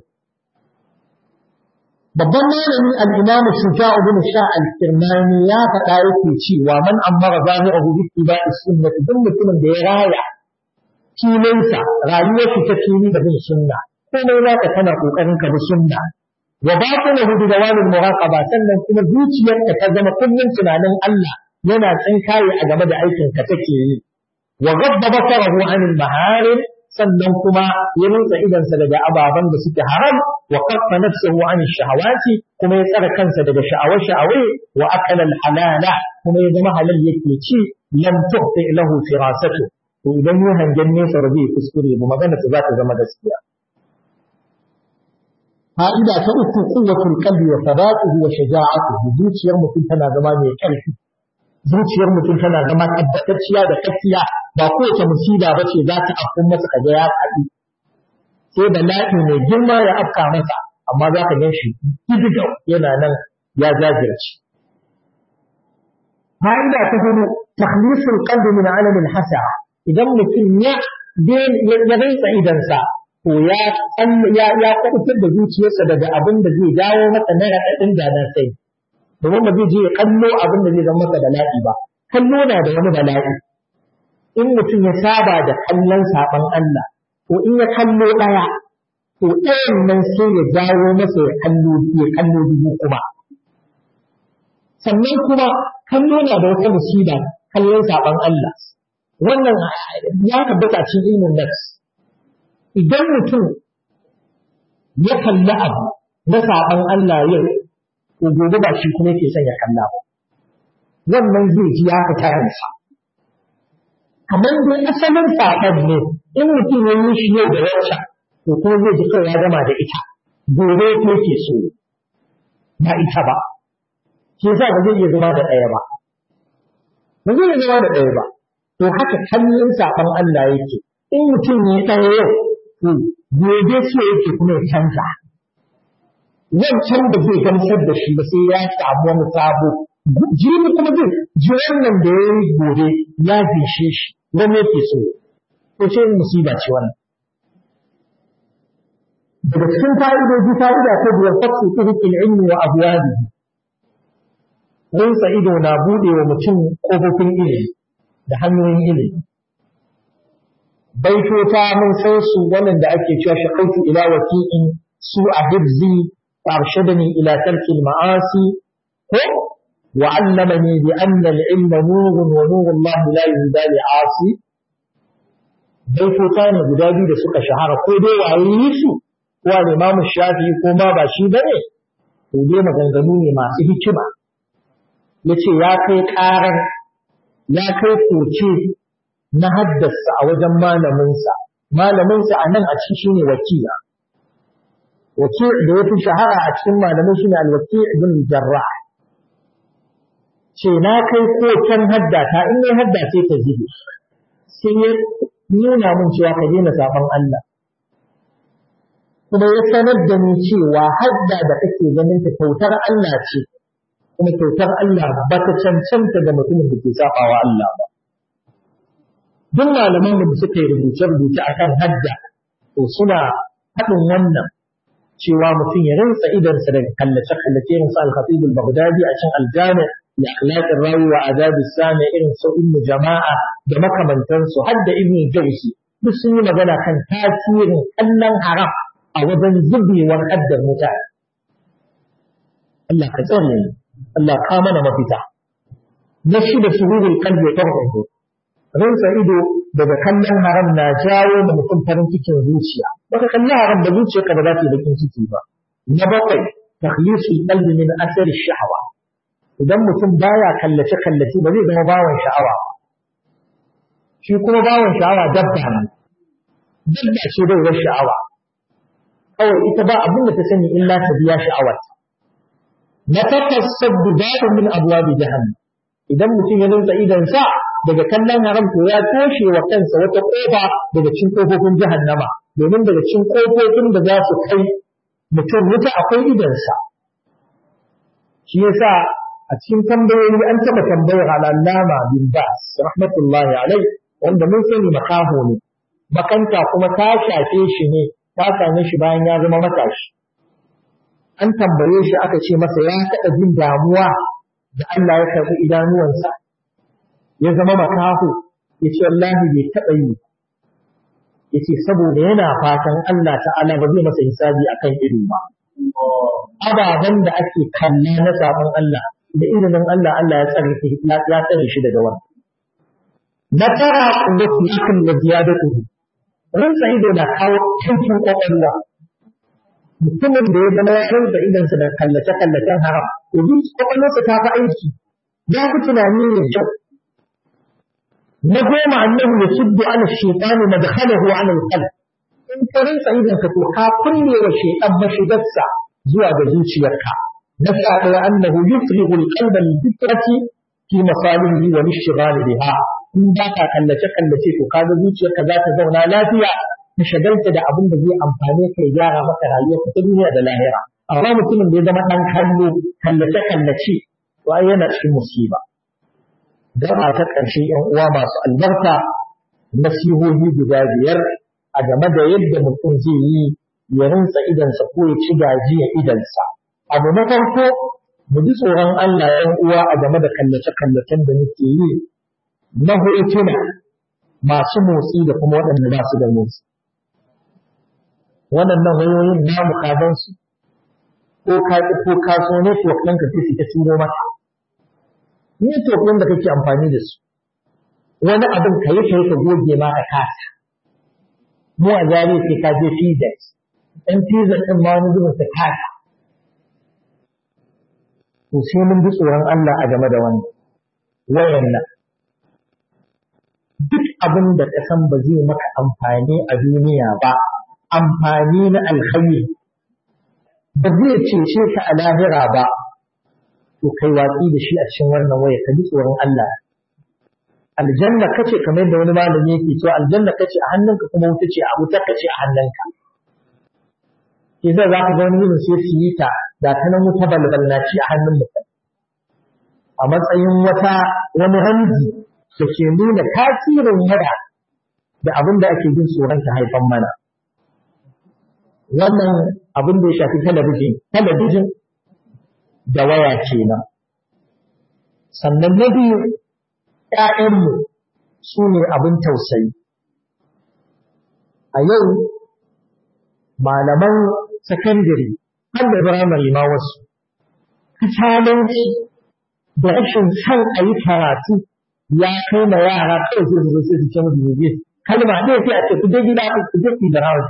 babban malami al-imam shuja'u bin sha al-kirmani ya faɗa yake cewa man amara zahirahu bi ittiba'i sunnati duk mutumin da ya raya filinsa rayuwar shi ta fili da bin sunna komai za ka tana kokarin ka bi sunna wa batinuhu bi dawamil muraqaba sannan kuma zuciyarka ta zama kullun tunanin Allah yana tsinkaye a game da aikin ka take yi wa gadda basarahu anil maharim sannan kuma ya rutsa idansa daga ababen da suke haram wa kaffa nafsahu anil shahawati kuma ya tsara kansa daga sha'awa sha'awe wa akala halala kuma ya zama halal yake ci lam tuhti lahu firasatu to idan ya hangen nesa rabi kuskure ba magana ta za ta zama gaskiya fa'ida ta uku quwwatul qalbi wa thabatuhu wa shaja'atuhu zuciyar mutum tana zama mai ƙarfi zuciyar mutum tana zama tabbatacciya da kafiya ba kowace musiba ba ce za ta afkun masa kaga ya faɗi sai da la'i mai girma ya afka masa amma za ka gan shi gidigau yana nan ya jajirce fa'ida ta hudu takhlisul qalbi min alamin hasa idan mutum ya ya rinsa idansa to ya ya ya kubutar da zuciyarsa daga abin da zai dawo masa na raɗaɗin da na sai domin ba zai je ya kallo abin da zai zama masa bala'i ba kallo na da wani bala'i in mutum ya saba da kallon saban Allah to in ya kallo ɗaya to ɗayan nan sai ya dawo masa ya kallo ya kallo dubu kuma sannan kuma kallo na da wata musiba kallon saban Allah wannan ya tabbata cikin ilmin nafs idan mutum ya kalli abu na saban Allah yau to gobe ba shi kuma yake son ya kalla ba wannan zai ji ya fita ransa kamar dai asalin saɓon ne in mutum ya yi shi yau da wancan to kuma zai ji kawai ya gama da ita gobe ko ke so ba ita ba shi yasa ba zai iya zama da ɗaya ba ba zai iya zama da ɗaya ba to haka kallon saɓon Allah yake in mutum ya ɗaya yau to gobe so yake kuma ya canza wancan da zai gamsar da shi ba sai ya samu wani sabo jini kuma zai ji wannan da ya yi gobe ya bishe shi don yake so ko ce musiba ce wannan daga cikin fa'idoji fa'ida ta biyar fasu tuhukin ilmi wa abuwabi rinsa ido na buɗe wa mutum ƙofofin ilimi da hanyoyin ilimi baitota mun san su wannan da ake cewa shakautu ila waki'in su a hibzi فأرشدني إلى ترك المعاصي وعلمني بأن العلم نور ونور الله لا يهدى لعاصي baitota ne guda biyu da suka shahara ko dai waye yi su ko al-Imam Shafi ko ma ba shi bane to dai maganganu ne masu hikima yace ya kai karar ya kai koce na haddasa a wajen malaminsa malaminsa a nan a cikin shine wakila waki da ya fi shahara a cikin malamai shine alwaki ibn jarrah ce na kai koken haddata in ne haddace ta jibi sai ya nuna min cewa ka daina saban Allah kuma ya sanar da ni cewa hadda da kake ganin ta kyautar Allah ce kuma kyautar Allah ba ta cancanta da mutumin da ke sabawa Allah ba duk malaman da suka yi rubuce-rubuce akan hadda to suna haɗin wannan cewa mutum ya rinsa idansa daga kallace kallace irin su al-khatib al-baghdadi a cikin al-jami' li akhlaq ar-rawi wa adab as-sami irin su ibn jama'a da makamantansu har da ibn jawzi duk sun yi magana kan tasirin kallon haram a wajen zubewar haddar mutane Allah ka tsare ni Allah ka mana mafita na shida sururul qalbi tarhu rinsa ido daga kallon haram na jawo da mutum farin cikin zuciya baka kalli haram da zuciyarka ba za ta yi bakin ciki ba na bakwai takhlisul qalbi min athar shahwa idan mutum baya kallace kallace ba zai zama bawan sha'awa shi kuma bawan sha'awa dabba ne dabba ce bai wa sha'awa kawai ita ba abin da ta sani illa ta biya sha'awarta na takwas sabbu babu min abwabi jahannam idan mutum ya rinsa idan sa daga kallon haram to ya toshe wa kansa wata kofa daga cikin kofofin jahannama domin daga cikin kofofin da za su kai mutum wuta akwai idansa shi yasa a cikin tambayoyi an taɓa tambayar al'allama bin bas rahmatullahi alai wanda mun sani makaho ne makanta kuma ta shafe shi ne ta same shi bayan ya zama matashi an tambaye shi aka ce masa ya taɓa jin damuwa da Allah ya karɓi idanuwansa ya zama makaho ya ce wallahi bai taɓa yi ya ce saboda yana fatan Allah ta'ala ba zai masa hisabi akan ido ba ababen da ake kalla na sabon Allah da izinin Allah Allah ya tsare shi ya tsare shi daga wannan na tara da su akan da ziyadatu rantsa ido na kawo tantin kwakwalwa mutumin da ya zama ya rantsa idonsa da kallace-kallacen haram domin kwakwalwarsa ta fi aiki ya fi tunani mai kyau na goma annahu ya shiddu ala shaitani madkhalahu ala alqalb in ka rantsa idonka to ka kulle wa shaitan mashigarsa zuwa ga zuciyarka na sa ɗaya annahu yufrigu alqalba lifikrati fi masalihi wa lishtighali biha in ba ka kallace kallace to kaga zuciyarka za ta zauna lafiya ta shagalta da abin da zai amfane ka ya gyara maka rayuwarka ta duniya da lahira amma mutumin da ya zama ɗan kallo kallace kallace to ai yana cikin musiba gaba ta ƙarshe ‘yan uwa masu albarka nasihohi guda biyar a game da yadda mutum zai yi ya rinsa idansa ko ya ci gajiya idansa. Abu na farko mu ji tsoron Allah ‘yan uwa a game da kallace-kallacen da muke yi na hotuna masu motsi da kuma waɗanda ba su da motsi. Waɗannan wayoyin namu kadansu ko ka ko ka so ne to ɗanka sai ta turo maka. network ɗin da kake amfani da su wani abin ka yi ka yi ka goge ma ka kasa mu a zari sai ka je pizzex ɗan pizza ɗin ma wani zubin su kasa to sai mun bi tsoron Allah a game da wannan wayan nan duk abin da ka san ba zai maka amfani a duniya ba amfani na alkhairi ba zai cece ka a lahira ba to kai watsi da shi a cikin wannan waya ka ji tsoron Allah aljanna kace kamar da wani malami yake cewa aljanna kace a hannunka kuma wuta ce a wuta kace a hannunka idan za ka ga wani yin sai su yi ta da ta nan wuta balbalnaci a hannun mutum a matsayin wata wani ramzi da ke nuna tasirin wada da abin da ake jin tsoron ta haifan mana wannan abin da ya shafi talabijin talabijin da waya kenan sannan na biyu ‘ya'yanmu su ne abin tausayi a yau malaman sakandare har da firamare ma wasu kasalanci da rashin son a yi karatu ya kai ma yara kawai sai su zo sai su ce musu gobe kalma ɗaya sai a ce ku je gida ku je ku da rawa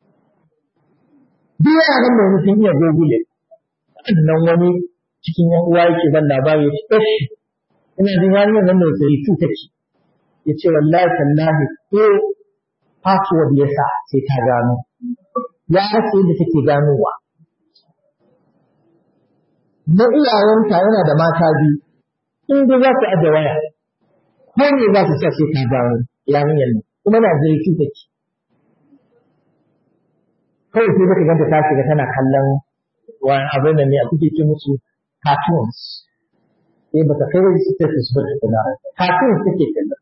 duk yaran mai mutum iya gogule sannan wani cikin yan uwa yake ban labari ya ce ɗashi ina jin yarinyar nan da sai su take ya ce wallahi tallahi ko password ya sa sai ta gano ya rasa yadda take ganowa na iyayenta yana da mata biyu in dai za su aje waya ko ne za su sa sai ta gano yarinyar nan kuma na zai su take kawai sai baka ganta ta shiga tana kallon wani abin da ne a kuke ce musu cartoons sai baka kai wani status ba da cartoons take kallon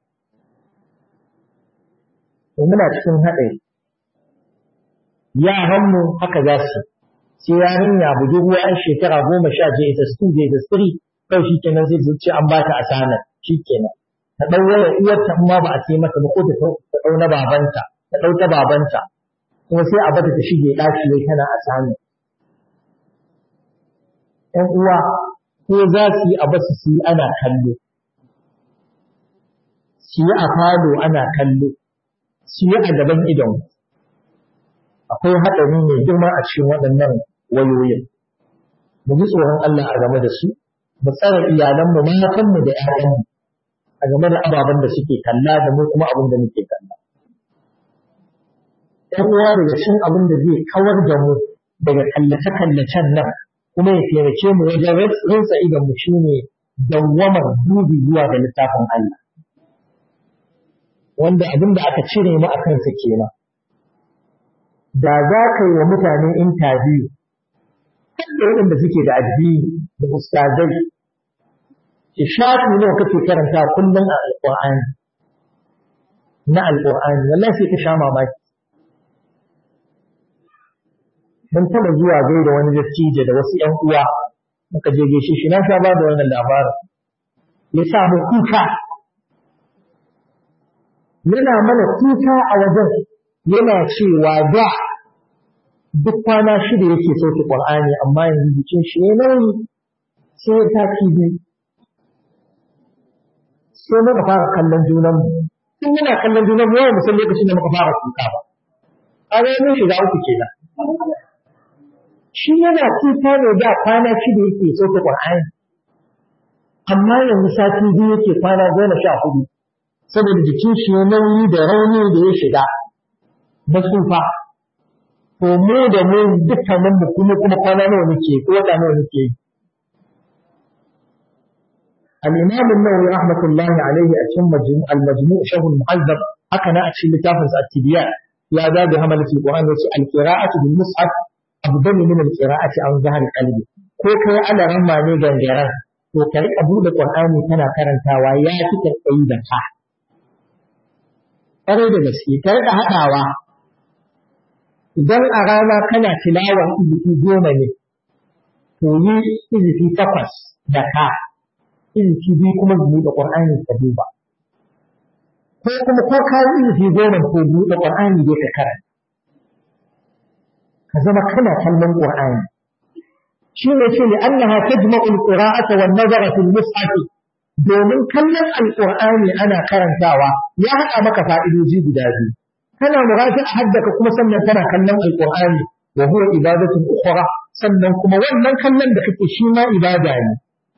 to muna cikin haɗari yaranmu haka za su sai yarinya budurwa yan shekara goma sha je ita su je ita siri kawai shi kenan sai ce an ba ta asanar shi kenan ta ɗau wayar uwarta in ma ba a sai mata ba ko ta ɗau na babanta ta ɗau ta babanta kuma sai a bata ta shige ɗaki wai tana asanar ‘yan uwa ko za su yi a basu su yi ana kallo su yi a falo ana kallo su yi a gaban idon akwai haɗari mai girma a cikin waɗannan wayoyin mu ji tsoron Allah a game da su mu tsara iyalanmu matanmu da ‘ya'yanmu a game da ababen da suke kalla da mu kuma abin da muke kalla ‘yan uwa daga cikin abin da zai kawar da mu daga kallace-kallacen nan kuma ya taimake mu wajen rinsa idon mu shine dawwamar dubi zuwa ga littafin Allah wanda abin da aka cire mu a kansa kenan da za ka yi wa mutane interview da waɗanda suke da addini da ustazai ki shafi nawa kake karanta kullum a alƙur'ani na alƙur'ani wallahi sai ka sha mamaki mun taɓa zuwa gaida wani dattijo da wasu ‘yan uwa muka je gaishe shi na sha ba da wannan labarin ya sa mu kuka yana mana kuka a wajen yana cewa da duk kwana shida yake sauke Qur'ani amma yanzu jikin shi ne nauyi sai ta ci biyu sai muka fara kallon junan mu tun muna kallon junan mu mu san lokacin da muka fara kuka ba a mun shiga uku kenan shi yana kuka ne da kwana shida yake sauke Qur'ani amma yanzu sati biyu yake kwana goma sha hudu saboda jikin shi ne nauyi da rauni da ya shiga na tsufa to mu da mu dukkanin mu kuma kuma kwana nawa muke ko wata nawa muke yi الإمام النووي رحمة الله عليه أتم المجموع شهر المحذب هكذا أتشي لتافز التبيان يا باب هملة القرآن القراءة بالمصحف أفضل من القراءة عن ظهر القلب ko kai ana ramma ne gangaren to ka riƙa buɗe Qur'ani kana karantawa ya fi karɓi da ka ƙwarai da gaske ka riƙa haɗawa idan a rana kana tilawar izifi goma ne to yi izifi takwas da ka izifi biyu kuma buɗe Qur'ani ka duba ko kuma ko ka yi izifi goma ko buɗe Qur'ani dai ka karanta ka zama kana kallon Qur'ani shi ne ce li annaha tajma'u al-qira'ata wan nazara fil mushaf domin kallon alqur'ani ana karantawa ya haɗa maka fa'idoji guda biyu kana muraji a haddaka kuma sannan kana kallon alqur'ani wa huwa ibadatun ukhra sannan kuma wannan kallon da kake shi ma ibada ne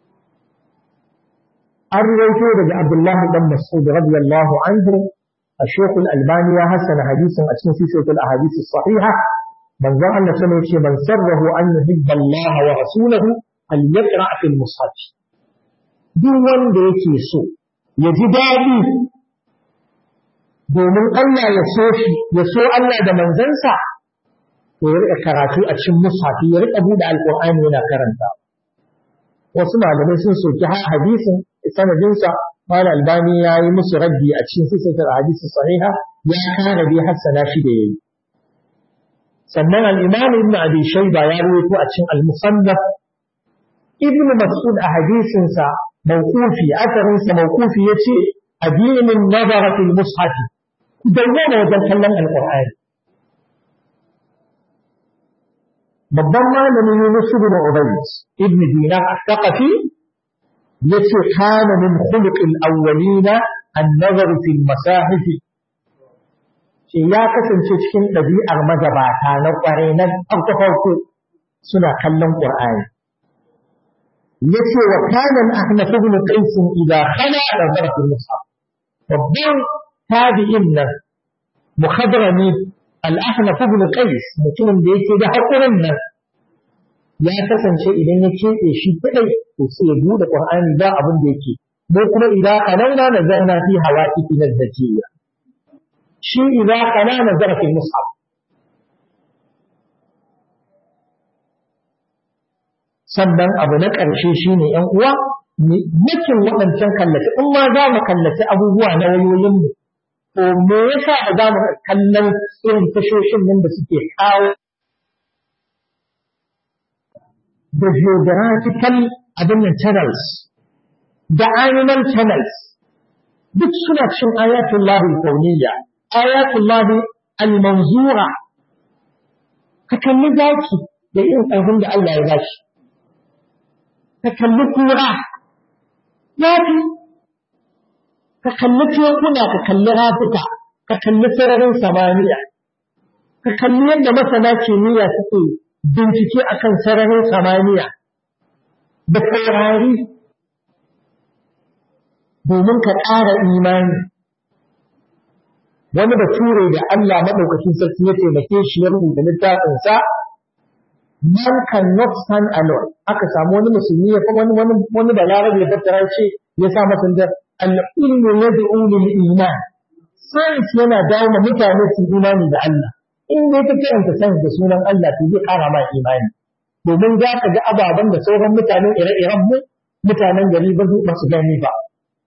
an rawaito daga Abdullahi dan Mas'ud radiyallahu anhu الشيخ الألباني حسن حديث أتشن سلسلة الأحاديث الصحيحة من ظن أن سنة من سره أن يحب الله ورسوله فليقرأ في المصحف duk wanda yake so ya ji daɗi domin Allah ya so shi ya so Allah da manzansa to ya riƙa karatu a cikin mushafi ya riƙa buɗe alƙur'ani yana karanta wasu malamai sun soki hadisin sanadinsa Mala Albani ya yi musu raddi a cikin sisatar hadisi sahiha ya kara bi hassana shi da yayi sannan al-Imam Ibn Abi Shayba ya rawaito a cikin al-Musannaf Ibn Mas'ud a hadisinsa موقوفي أثر موقوفي يتي أدين النظر في المصحف دون وجل كلام القرآن babban malamin Yunus ibn Ubayd ibn Dinar al-Thaqafi yace kana min khuluq al-awwalina an-nazar fi al-masahif shi ya kasance cikin ɗabi'ar magabata na kware na farko suna kallon Qur'ani yace wa kana al-ahnaf ibn qais idha khala nazara fi al-mushaf babban tabi'in nan mukhadrami al-ahnaf ibn qais mutumin da yake da hakurin nan ya kasance idan ya keɓe shi kadai to sai ya bude qur'ani ba abin da yake mu kuma idan qalauna nazarna fi hawaqi nazkiya shi idan qala nazara fi al-mushaf sannan abu na ƙarshe shi ne ‘yan uwa, makin waɗancan kallace, in ma za mu kallace abubuwa na wayoyinmu, to me yasa ba za mu kallon irin tashoshin nan da suke kawo da geographical abin nan channels da animal channels duk suna cikin ayatullahi kauniyya ayatullahi al-manzura ka kalli zaki da irin ƙarfin da Allah ya bashi ka kalli kura ya fi ka kalli tekuna ka kalli rafuka ka kalli sararin samaniya ka kalli yadda masana kimiyya suke bincike akan sararin samaniya da taurari domin ka ƙara imani wani bature da Allah maɗaukacin sarki ya taimake shi ya rubuta littafinsa man cannot stand alone aka samu wani musulmi ya wani wani wani balarabe ya tattara ce ya sa masa da al-ilmu yad'u lil iman science yana dawo ma mutane su imani da Allah in dai ka karanta science da sunan Allah to zai ƙara ma imani domin za ka ga ababen da sauran mutanen ire-iren mu mutanen gari ba su gani ba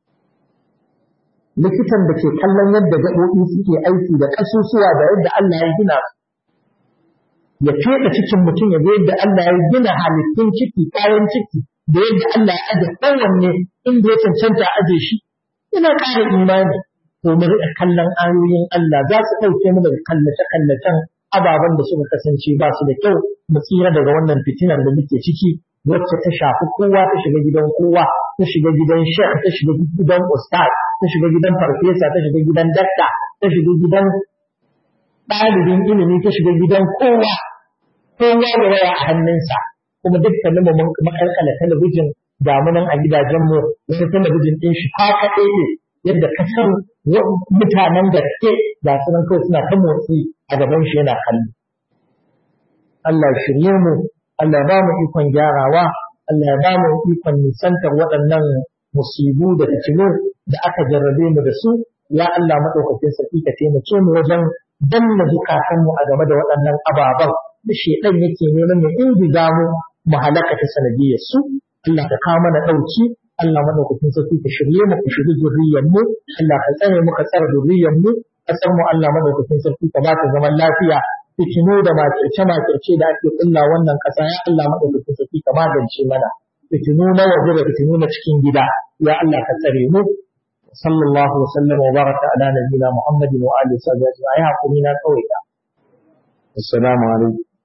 likitan da ke kallon yadda gaɓoɓi suke aiki da ƙasusuwa da yadda Allah ya gina su ya feɗa cikin mutum ya ga yadda Allah ya gina halittun ciki kayan ciki da yadda Allah ya aje kowanne inda ya cancanta a aje shi yana ƙara imani to mu riƙa kallon ayoyin Allah za su ɗauke mu daga kallace-kallacen ababen da suka kasance ba su da kyau mu tsira daga wannan fitinar da muke ciki wacce ta shafi kowa ta shiga gidan kowa ta shiga gidan shek ta shiga gidan ustaz ta shiga gidan farfesa ta shiga gidan dakta ta shiga gidan ɗalibin ilimi ta shiga gidan kowa kowa da waya a hannunsa kuma dukkanin mu mun makalkala talabijin ga munan a gidajenmu wani talabijin ɗin shi ta kaɗai ne yadda ka san mutanen da ke ga su nan kawai suna ta motsi a gaban shi yana kallo Allah ya shirye mu Allah ya ba mu ikon gyarawa Allah ya ba mu ikon nisantar waɗannan musibu da fitinu da aka jarrabe mu da su ya Allah madaukakin sarki ka taimake mu wajen danna zukatanmu a game da waɗannan ababen da shedan yake neman ya ingiza mu mu halaka ta sanadiyar su Allah ka kawo mana ɗauki Allah madaukakin sarki ka shirye mu ka shirye zuriyar mu Allah ka tsare mu ka tsare zuriyar mu kasar mu Allah madaukakin sarki ka ba ta zaman lafiya fitinu da makirce makirce da ake kulla wannan ƙasa ya Allah madaukakin sarki ka magance mana fitinu na waje da fitinu na cikin gida ya Allah ka tsare mu صلى الله وسلم وبارك على نبينا محمد وآله وصحبه أجمعين أقول لنا السلام عليكم